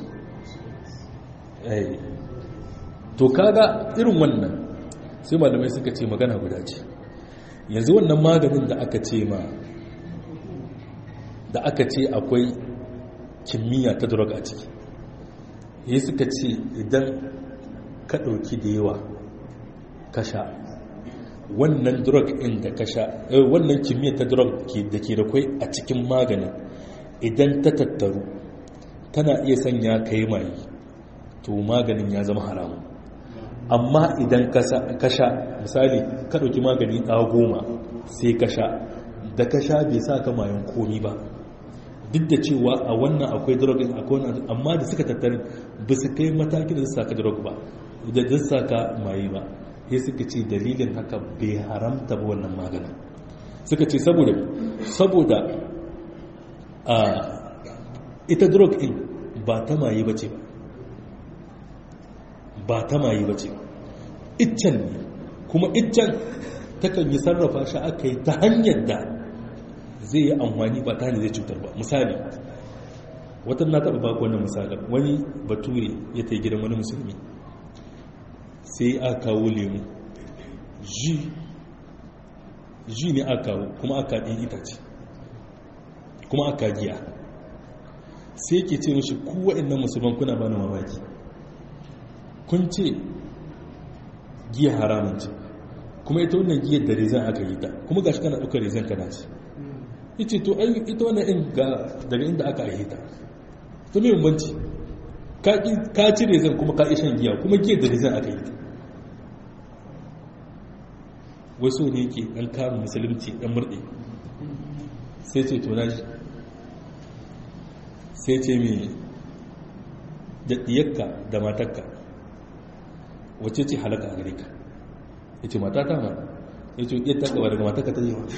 eh to kaga irin wannan sai malamai suka ce magana guda ce yanzu wannan maganin da aka ce ma da aka ce akwai kimiyya ta drug a ciki ya suka ce idan ka ɗauki da yawa ka sha wannan drug in da ka sha wannan kimiyyar ta drug da ke da kwai a cikin maganin idan ta tattaru tana iya sanya ka yi maye to maganin ya zama haramu amma idan ka sha misali ka ɗauki magani ɗa goma sai ka sha da ka sha bai sa ka mayan komi ba duk da cewa a wannan akwai drug akwai wannan amma da suka tattare ba su kai matakin da su saka drug ba da su saka maye ba sai suka ce dalilin haka bai haramta ba wannan maganin suka ce saboda saboda a ita drug in ba ta maye ba ce ba ba ta maye ba ce iccen ne kuma iccen takan yi sarrafa shi aka yi ta hanyar da zai yi amfani ba ta hanyar zai cutar ba misali watan na taɓa baku wannan misalin wani bature ya ta gidan wani musulmi sai a kawo lemu ji ji ne aka kawo kuma aka ɗin itace kuma aka giya sai ke ce mashi ku waɗannan musulman kuna bani mamaki kun ce giya haramun ce kuma ita wannan giyar da rezan aka yi ta kuma gashi kana ɗaukar rezan kana ce ita to ai ita wannan in ga daga inda aka yi ta to me bambanci ka ci rezan kuma ka shan giya kuma giyar da rezan aka yi ta wasu ne ke ɗan karin musulunci ɗan murɗe sai ce to naji sai ce mai da ɗiyarka da matakka wacce ce halaka a gare ka ya ce mata ta ma ya ce ɗiyar taka ba daga matakka ta yi wa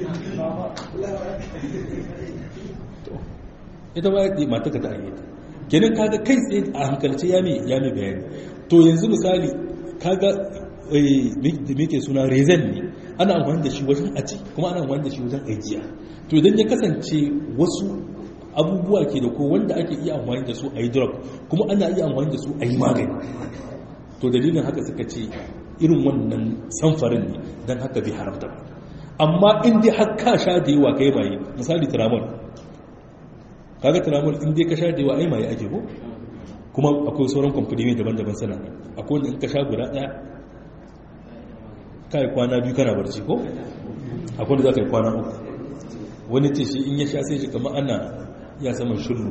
ita ba ya matakka ta yi ta kenan kaga kai tsaye a hankalce ya mai bayani to yanzu misali kaga da muke suna rezen ne ana amfani da shi wajen aji kuma ana amfani da shi wajen ajiya to idan ya kasance wasu abubuwa ke da ko wanda ake iya amfani da su a yi drug kuma ana iya amfani da su a yi magani to dalilin haka suka ce irin wannan samfarin ne don haka bai haramta ba amma in dai har ka sha da yawa kai maye misali tramol kaga tramol in dai ka sha da yawa ai maye ake ko kuma akwai sauran kwamfani daban-daban sana akwai wanda in ka sha guda ɗaya kai kwana biyu kana barci ko akwai da za ka yi kwana uku wani ce shi in ya sha sai shi kama ana ya saman shullu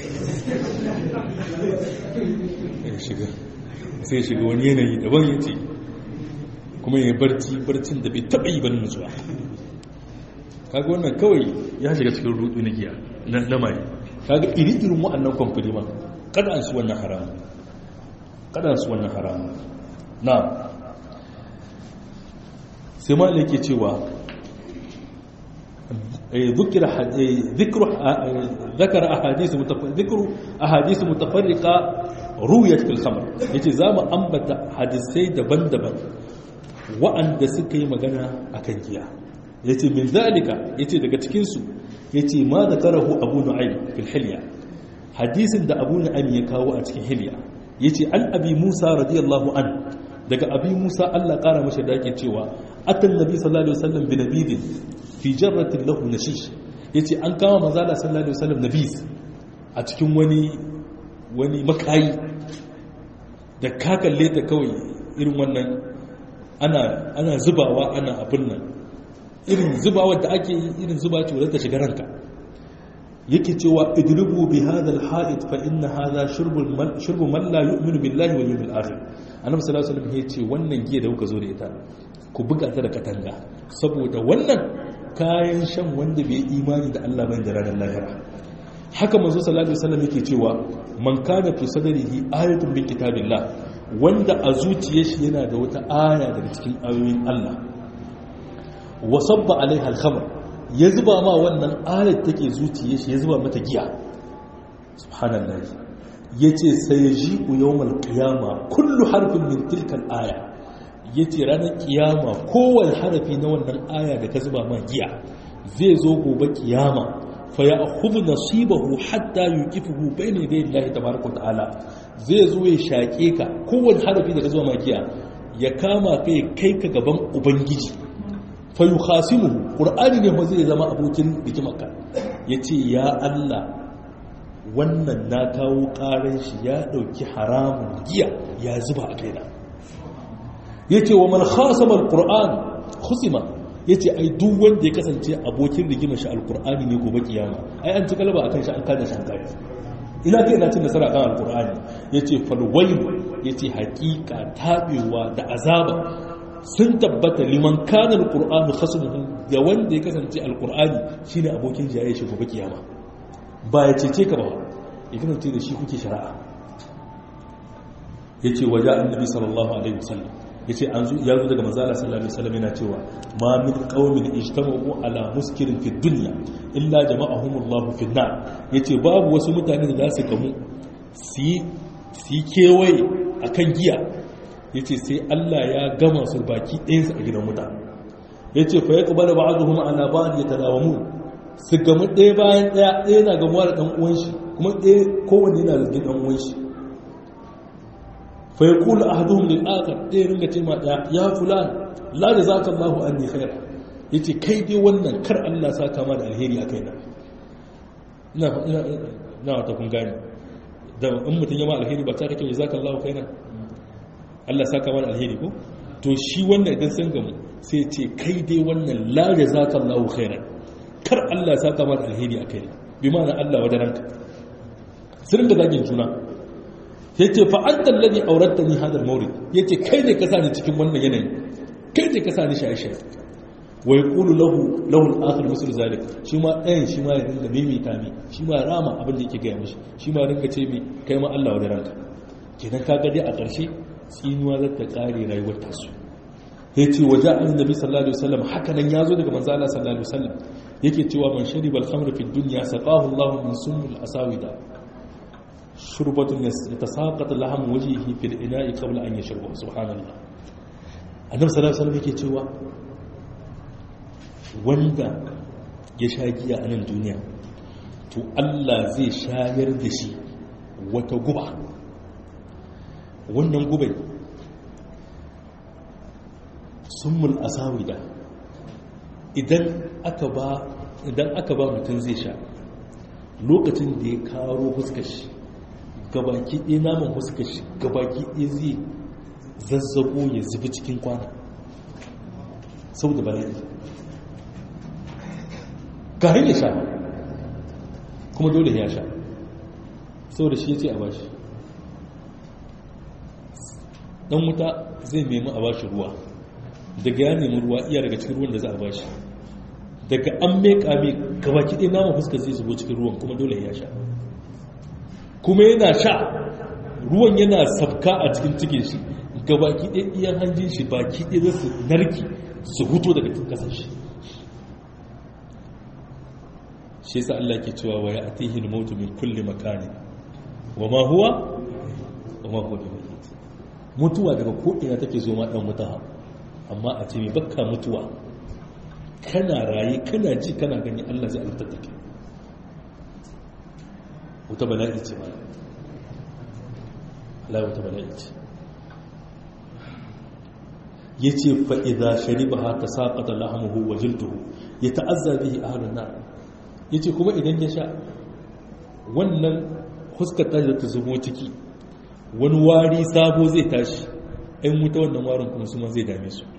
sai shiga wani yanayi daban ya ce kuma ya barci barcin da bai taɓa yi ban nutsuwa kaga wannan kawai ya shiga cikin rudu na giya na mai kaga iri-irin wa'annan kwamfani ma kada an su wannan haramu kada an su wannan haramu na sai ma yake cewa ذكر ذكر ذكر احاديث ذكر احاديث متفرقه رويت في الخمر yace zamu ambata hadisai daban-daban wa'anda suka yi magana akan giya yace min zalika yace daga cikin su yace ma zakarahu abu nu'aym fil hilya hadisin da abu nu'aym ya kawo a cikin hilya yace an abi musa radiyallahu an daga abi musa Allah kara masa da yake cewa atan nabi sallallahu alaihi wasallam bi nabidin fi jarratin lahu nashish yace an kama manzo Allah sallallahu alaihi wasallam nabis a cikin wani wani makayi da ka kalle ta kawai irin wannan ana ana zubawa ana abin nan irin zubawa da ake yi irin zuba ce wadda ta shiga ranka yake cewa idrubu bi hadha al-ha'id fa inna hadha shurbul man shurbu man la yu'minu billahi wal yawmil akhir annabi sallallahu alaihi wasallam yace wannan giya da kuka zo da ita ku buga ta da katanga saboda wannan kayan shan wanda bai imani da Allah bai da ranar lahira haka manzo sallallahu alaihi wasallam yake cewa man kana fi sadrihi ayatun min kitabillah wanda a zuciyar shi yana da wata aya daga cikin ayoyin Allah wa sabba alaiha al-khamr ya zuba ma wannan ayat take zuciyar shi ya zuba mata giya subhanallahi yace sayji'u yawmal qiyama kullu harfin min tilka al-aya ya ce ranar kiyama kowane harafi na wannan aya da ka zuba ma giya zai zo gobe kiyama fa ya hudu nasibahu hatta yuqifuhu bayna yaday Allah tabaaraka ta'ala zai zo ya shake ka kowane harafi da ka zuba ma giya ya kama ka ya kai ka gaban ubangiji fa yukhasimuhu qur'ani ne ba zai zama abokin rikimarka yace ya Allah wannan na kawo karan shi ya dauki haramun giya ya zuba a kaina yace wa man khasama alquran khusima yace ai duk wanda ya kasance abokin rigima shi alqurani ne gobe kiyama ai an ci galaba akan shi an kada shi kai ina kai ina cin nasara kan alqurani yace fal wayl yace haqiqa tabewa da azaba sun tabbata liman kana alquranu khasmuhu ga wanda ya kasance alqurani shine abokin jaye shi gobe kiyama ba ya cece ka ba ya kasance da shi kuke shari'a yace waja annabi sallallahu alaihi wasallam yace an zo ya zo daga manzo Allah sallallahu alaihi wasallam yana cewa ma min qaumin ijtama'u ala muskirin fi dunya illa jama'ahumullahu fi nar yace babu wasu mutane da za su gamu su su kewaye akan giya yace sai Allah ya gama su baki ɗayan su a gidan wuta yace fa yaqbalu ba'dhum ala ba'd yatadawamu su gamu ɗaya bayan ɗaya ɗaya na gamuwa da ɗan uwan shi kuma ɗaya kowanne yana zargin ɗan uwan shi فيقول أحدهم للآخر إيه رنجة ما يا فلان لا جزاك الله أني خير ya ce kai dai wannan kar Allah sa kama da alheri a kai na na wata kun gani da in mutum yama alheri ba ta kake ya zaka Allah kai na Allah sa kama da alheri ko to shi wannan idan sun gamu sai ce kai dai wannan la ya zaka Allah kai na kar Allah sa kama da alheri a kai na bi ma'ana Allah wadaranka sirrin da zagin juna ya ce fa'antar ladi auratta ni hadar mauri ya ce kai ne ka sa ni cikin wannan yanayi kai ne ka sa ni shaye-shaye wai kulu lahu lahul akhir musul zalik shi ma ɗayan shi ma ya ringa mimita mi shi ma rama abin da yake gaya mashi shi ma ringa ce mi kai ma Allah wa da ranka kenan ka gade a ƙarshe tsinuwa za ta ƙare rayuwar tasu ya ce waje an nabi sallallahu alaihi wasallam haka nan ya zo daga manzo Allah sallallahu alaihi wasallam yake cewa man shariba al-khamra fi dunya saqahu Allah min sunnil asawida shurbatun yatasaqat laham wajhihi fil ina'i qabla an yashruba subhanallah annabi sallallahu alaihi wasallam yake cewa wanda ya sha giya a nan duniya to Allah zai shayar da shi wata guba wannan gubai summul asawida idan aka ba idan aka ba mutum zai sha lokacin da ya karo huskar shi gabaki ɗaya naman huskar shi gabaki ɗaya zai zazzabo ya zubi cikin kwana saboda bala'i kayan ya sha kuma dole ya sha saboda shi ya ce a bashi dan wuta zai nemi a bashi ruwa daga ya nemi ruwa iya daga cikin ruwan da za a bashi daga an meka mai gabaki ɗaya naman fuskar zai zubo cikin ruwan kuma dole ya sha kuma yana sha ruwan yana sabka a cikin cikin shi gabaki ɗaya iyan hanjin shi baki ɗaya za su narki su huto daga cikin ƙasar shi shi yasa Allah ke cewa wa ya atihi al-mautu min kulli makani wa ma huwa wa ma huwa bimayyit mutuwa daga ko ina take zo ma dan mutaha amma a ce mai bakka mutuwa kana raye kana ji kana gani Allah zai alfata take wata bala'i ce ma Allah wata bala'i ce yace fa idza sharibaha tasaqata lahmuhu wa jilduhu yata'azza bihi ahlun nar ya ce kuma idan ya sha wannan huskata da ta zubo ciki wani wari sabo zai tashi ɗan wuta wannan warin kuma su ma zai dame su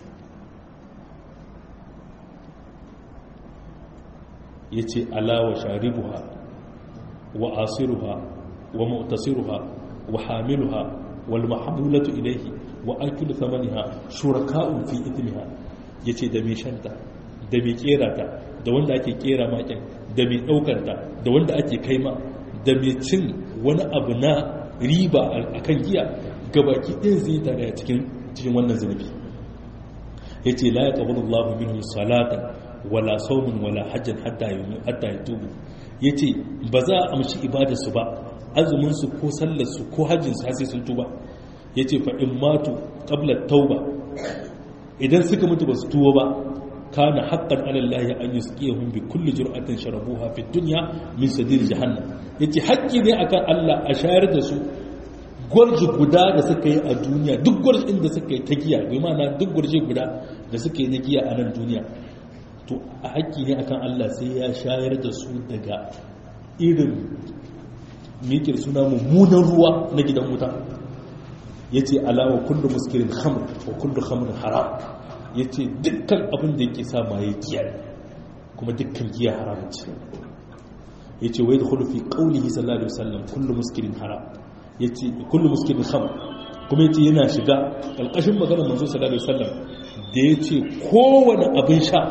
ya ce alawa sharibuha wa asiruha wa mu'tasiruha wa hamiluha wal mahabulatu ilaihi wa akilu thamaniha shuraka'un fi ithmiha yace da mai shanta da mai kera ta da wanda ake kera makin da mai ɗaukanta da wanda ake kaima da mai cin wani abu na riba a kan giya gabaki ɗin zai tare a cikin wannan zunubi ya ce la ya ƙabar Allah minhu salatan wala saumin wala hajjan hatta ya tubu ya ce ba za a amshi ibadarsu ba azuminsu ko sallarsu ko hajjinsu har sai sun tuba ya ce fa in matu ƙablar tauba idan suka mutu ba su tuwa ba kana haqqan ala Allah an yusqiyahum bi kulli jur'atin sharabuha fi dunya min sadir jahannam yace haƙƙi ne akan Allah a shayar da su gwarji guda da suka yi a duniya duk gwarjin da suka yi ta giya bai mana duk gwarji guda da suka yi na giya a nan duniya to a haƙƙi ne akan Allah sai ya shayar da su daga irin mikir suna mummunan ruwa na gidan wuta yace alawa kullu muskirin khamr wa kullu khamrin haram ya ce dukkan abin da yake sa maye giya kuma dukkan giya haram ce ya ce wai da hulufi ƙaunihi sallallahu alaihi wasallam kullum muskirin haram ya ce kullum muskirin ham kuma ya ce yana shiga ƙalƙashin maganar manzo sallallahu alaihi wasallam da ya ce kowane abin sha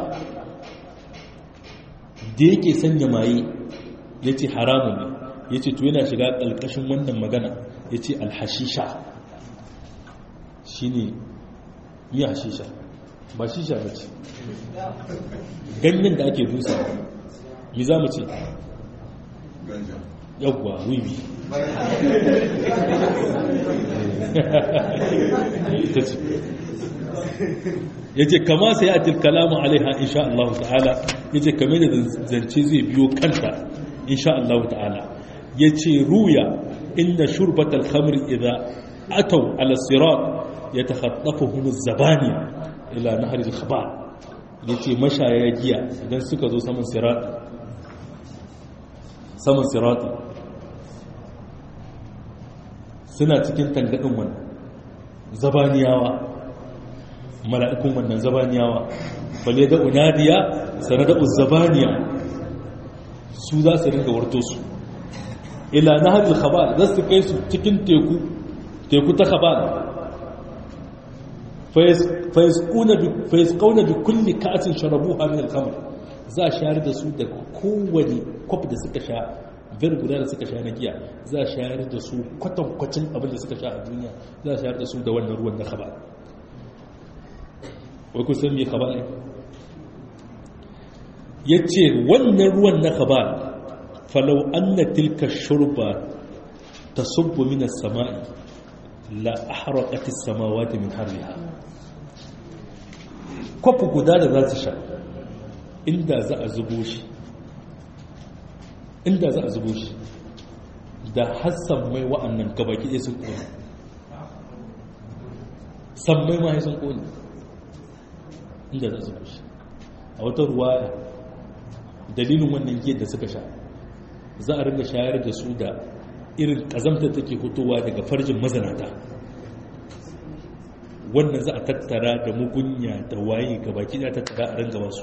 da yake sanya maye ya ce haramun ne ya ce to yana shiga ƙalƙashin wannan magana ya ce alhashisha shi ne yi hashisha ba shisha ba ce ganyen da ake dusa mi za mu ce yawwa wiwi ita ce ya ce kama sai a tilkalamu alaiha insha Allah ta'ala ya ce kame da zance zai biyo kanta insha Allah ta'ala ya ce ruya inda shurbatar khamr idan atau ala sirat ya takhattafuhum az-zabaniya ila nahar al-khabar ya ce mashaya giya idan suka zo saman sirati saman sirati suna cikin tangadin wannan zabaniyawa mala'ikun wannan zabaniyawa bale da unadiya sanada uzzabaniya su za su ringa warto su ila naharul khabal za su kai su cikin teku teku ta khabal fayasquna bi kulli ka'atin sharabuha min al-khamr za a shayar da su da kowane kwaf da suka sha bir guda da suka sha na giya za a shayar da su kwatankwacin abin da suka sha a duniya za a shayar da su da wannan ruwan na khabal wai ku san me khabal ne yace wannan ruwan na khabal falau anna tilka shurba tasubbu min as-sama'i la ahraqat as-samawati min harriha kwafu guda da za su sha inda za a zubo shi inda za a zubo shi da hassan mai wa'annan gabaki ɗaya sun ƙone sammai ma sun ƙone inda za a zubo shi a wata ruwaya dalilin wannan giyar da suka sha za a ringa shayar da su da irin ƙazamta take fitowa daga farjin mazanata wannan za a tattara da mugunya da waye ga baki da tattara a ringa wasu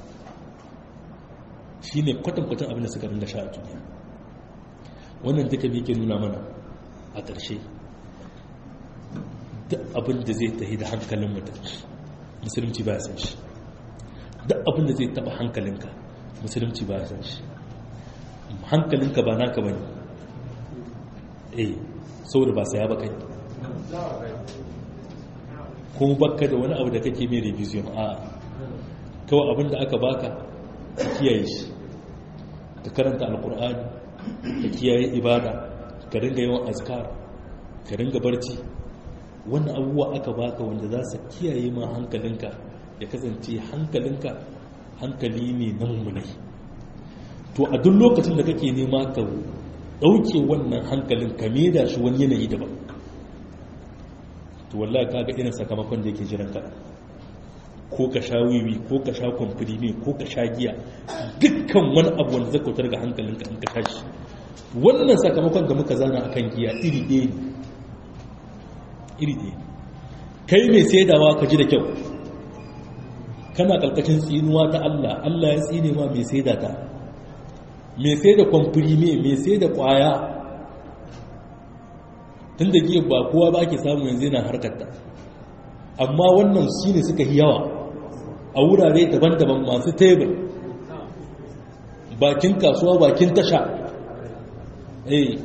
shi ne kwatankwatan abin da suka ringa sha a duniya wannan duka ne ke nuna mana a ƙarshe duk abin da zai tahi da hankalin mutum musulunci ba ya san shi duk abin da zai taba hankalinka musulunci ba ya san shi hankalinka ba naka ba ne eh saboda ba saya ba kai ko baka da wani abu da kake mai revision a kawai abin da aka baka ka kiyaye shi ka karanta alkur'ani ka kiyaye ibada ka ringa yawan azkar ka ringa barci wannan abubuwa aka baka wanda za su kiyaye ma hankalinka ya kasance hankalinka hankali ne na mummunai to a duk lokacin da kake nema ka ɗauke wannan hankalin ka da shi wani yanayi daban to wallahi kaga irin sakamakon da yake jiran ka ko ka sha wiwi ko ka sha kwamfirimi ko ka sha giya dukkan wani abu wanda zai kautar ga hankalinka in ka sha shi wannan sakamakon da muka zana akan giya iri ɗaya ne iri ɗaya kai mai saidawa ka ji da kyau kana ƙarƙashin tsinuwa ta Allah Allah ya tsine ma mai saida ta mai saida kwamfirimi mai saida ƙwaya tun da giya ba kowa ba ke samu yanzu yana harkarta amma wannan shi ne suka yi yawa a wurare daban-daban masu tebur bakin kasuwa bakin tasha eh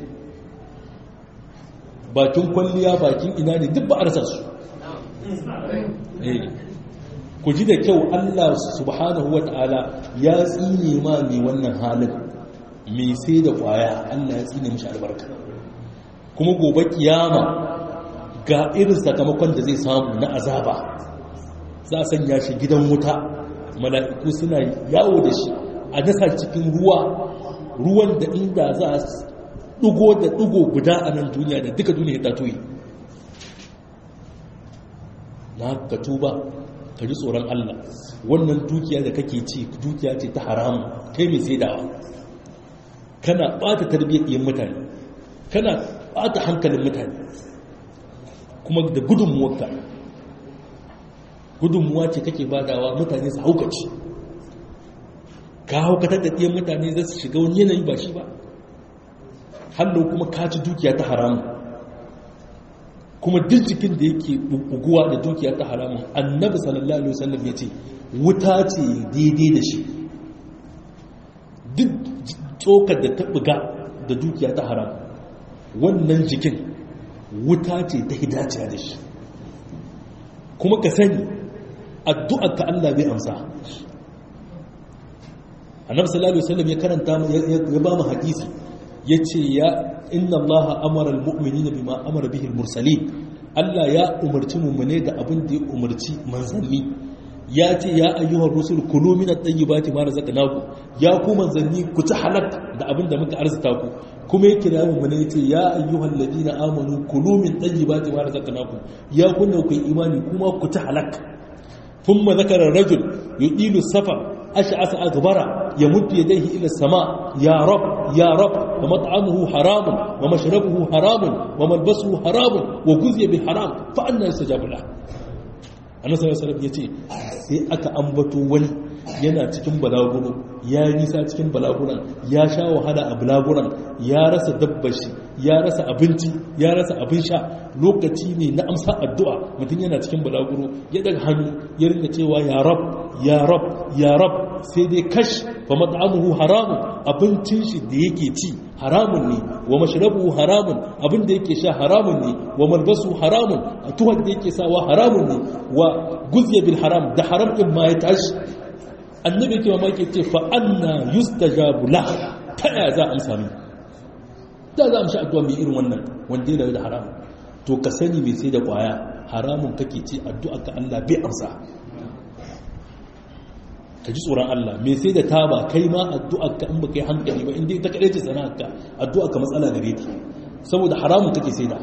bakin kwalliya bakin ina ne duk ba a rasa su eh ku ji da kyau Allah subhanahu wata'ala ya tsine ma mai wannan halin mai sai da kwaya Allah ya tsine mishi albarka kuma gobe kiyama ga irin sakamakon da zai samu na azaba za a sanya shi gidan wuta mala'iku suna yawo da shi a dasa cikin ruwa ruwan da inda za a dugo da dugo guda a nan duniya da duka duniya ta toyi na ka tuba ka ji tsoron Allah wannan dukiya da kake ci dukiya ce ta haramu kai mai saidawa kana bata tarbiyyar yin mutane kana bata hankalin mutane kuma da gudunmuwarka gudunmuwa ce kake badawa mutane su haukaci ka haukatar da ɗiyan mutane za su shiga wani yanayi ba shi ba hallo kuma ka ci dukiya ta haramu kuma duk jikin da yake buguwa da dukiya ta haramun annabi sallallahu alaihi wasallam ya ce wuta ce daidai da shi duk tsokar da ta buga da dukiya ta haram wannan jikin wuta ce ta hidaciya da shi kuma ka sani addu'ar ka Allah bai amsa annabi sallallahu alaihi wasallam ya karanta ya ba mu hadisi yace ya inna Allah amara almu'minina bima amara bihi almursalin Allah ya umarci mummune da abin da ya umarci manzanni ya ce ya ayyuhar rusul kulu min at-tayyibati ma razaqnakum ya ku manzanni ku ci halak da abin da muka arzuta ku kuma ya kira mummune ya ce ya ayyuhal ladina amanu kulu min tayyibati ma razaqnakum ya kunna ku imani kuma ku ci halak thumma zakara rajul yudilu safar ash'asa aghbara yamuddu yadayhi ila sama ya rab ya rab wa mat'amuhu haramun wa mashrabuhu haramun wa malbasuhu haramun wa guziya bi haram fa anna yastajabu lahu annabi sallallahu alaihi yace sai aka ambato wani yana cikin balaguro ya yi nisa cikin balaguran ya sha wahala a balaguran ya rasa dabbashi ya rasa abinci ya rasa abin sha lokaci ne na amsa addu'a mutum yana cikin balaguro ya daga hannu ya rinka cewa ya rab ya rab ya rab sai dai kash fa mat'amuhu haramun abincin shi da yake ci haramun ne wa mashrabuhu haramun abin da yake sha haramun ne wa malbasu haramun tuhar da yake sawa haramun ne wa guzya bil haram da haram din ma ya tashi annabi ke mamaki ce fa anna yustajabu la ta ya za a amsa min da za a amshi addu'a mai irin wannan wanda yana da haram to ka sani mai sai da kwaya haramun kake ce addu'a ka Allah bai amsa ka ji tsoron Allah mai sai da taba kai ma addu'a ka in baka yi hankali ba inda ita kadai ce sana'ar ka addu'a ka matsala gare ta saboda haramun kake sai da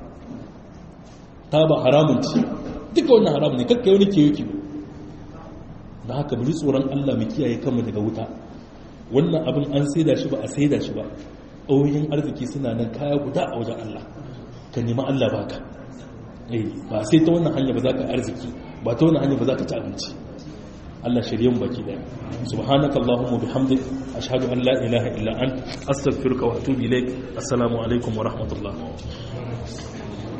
taba haramun ce duka wannan haramun ne kakkai wani kewa kewa da haka bari tsoron Allah mu kiyaye kanmu daga wuta wannan abin an saida shi ba a saida shi ba ɗauyin arziki suna nan kaya guda a wajen Allah ka nemi Allah baka eh ba sai ta wannan hanya ba za ka arziki ba ta wannan hanya ba za ka ci abinci Allah shirye mu baki daya subhanaka allahumma bihamdik ashhadu an la ilaha illa ant astaghfiruka wa atubu ilaik assalamu alaikum wa rahmatullah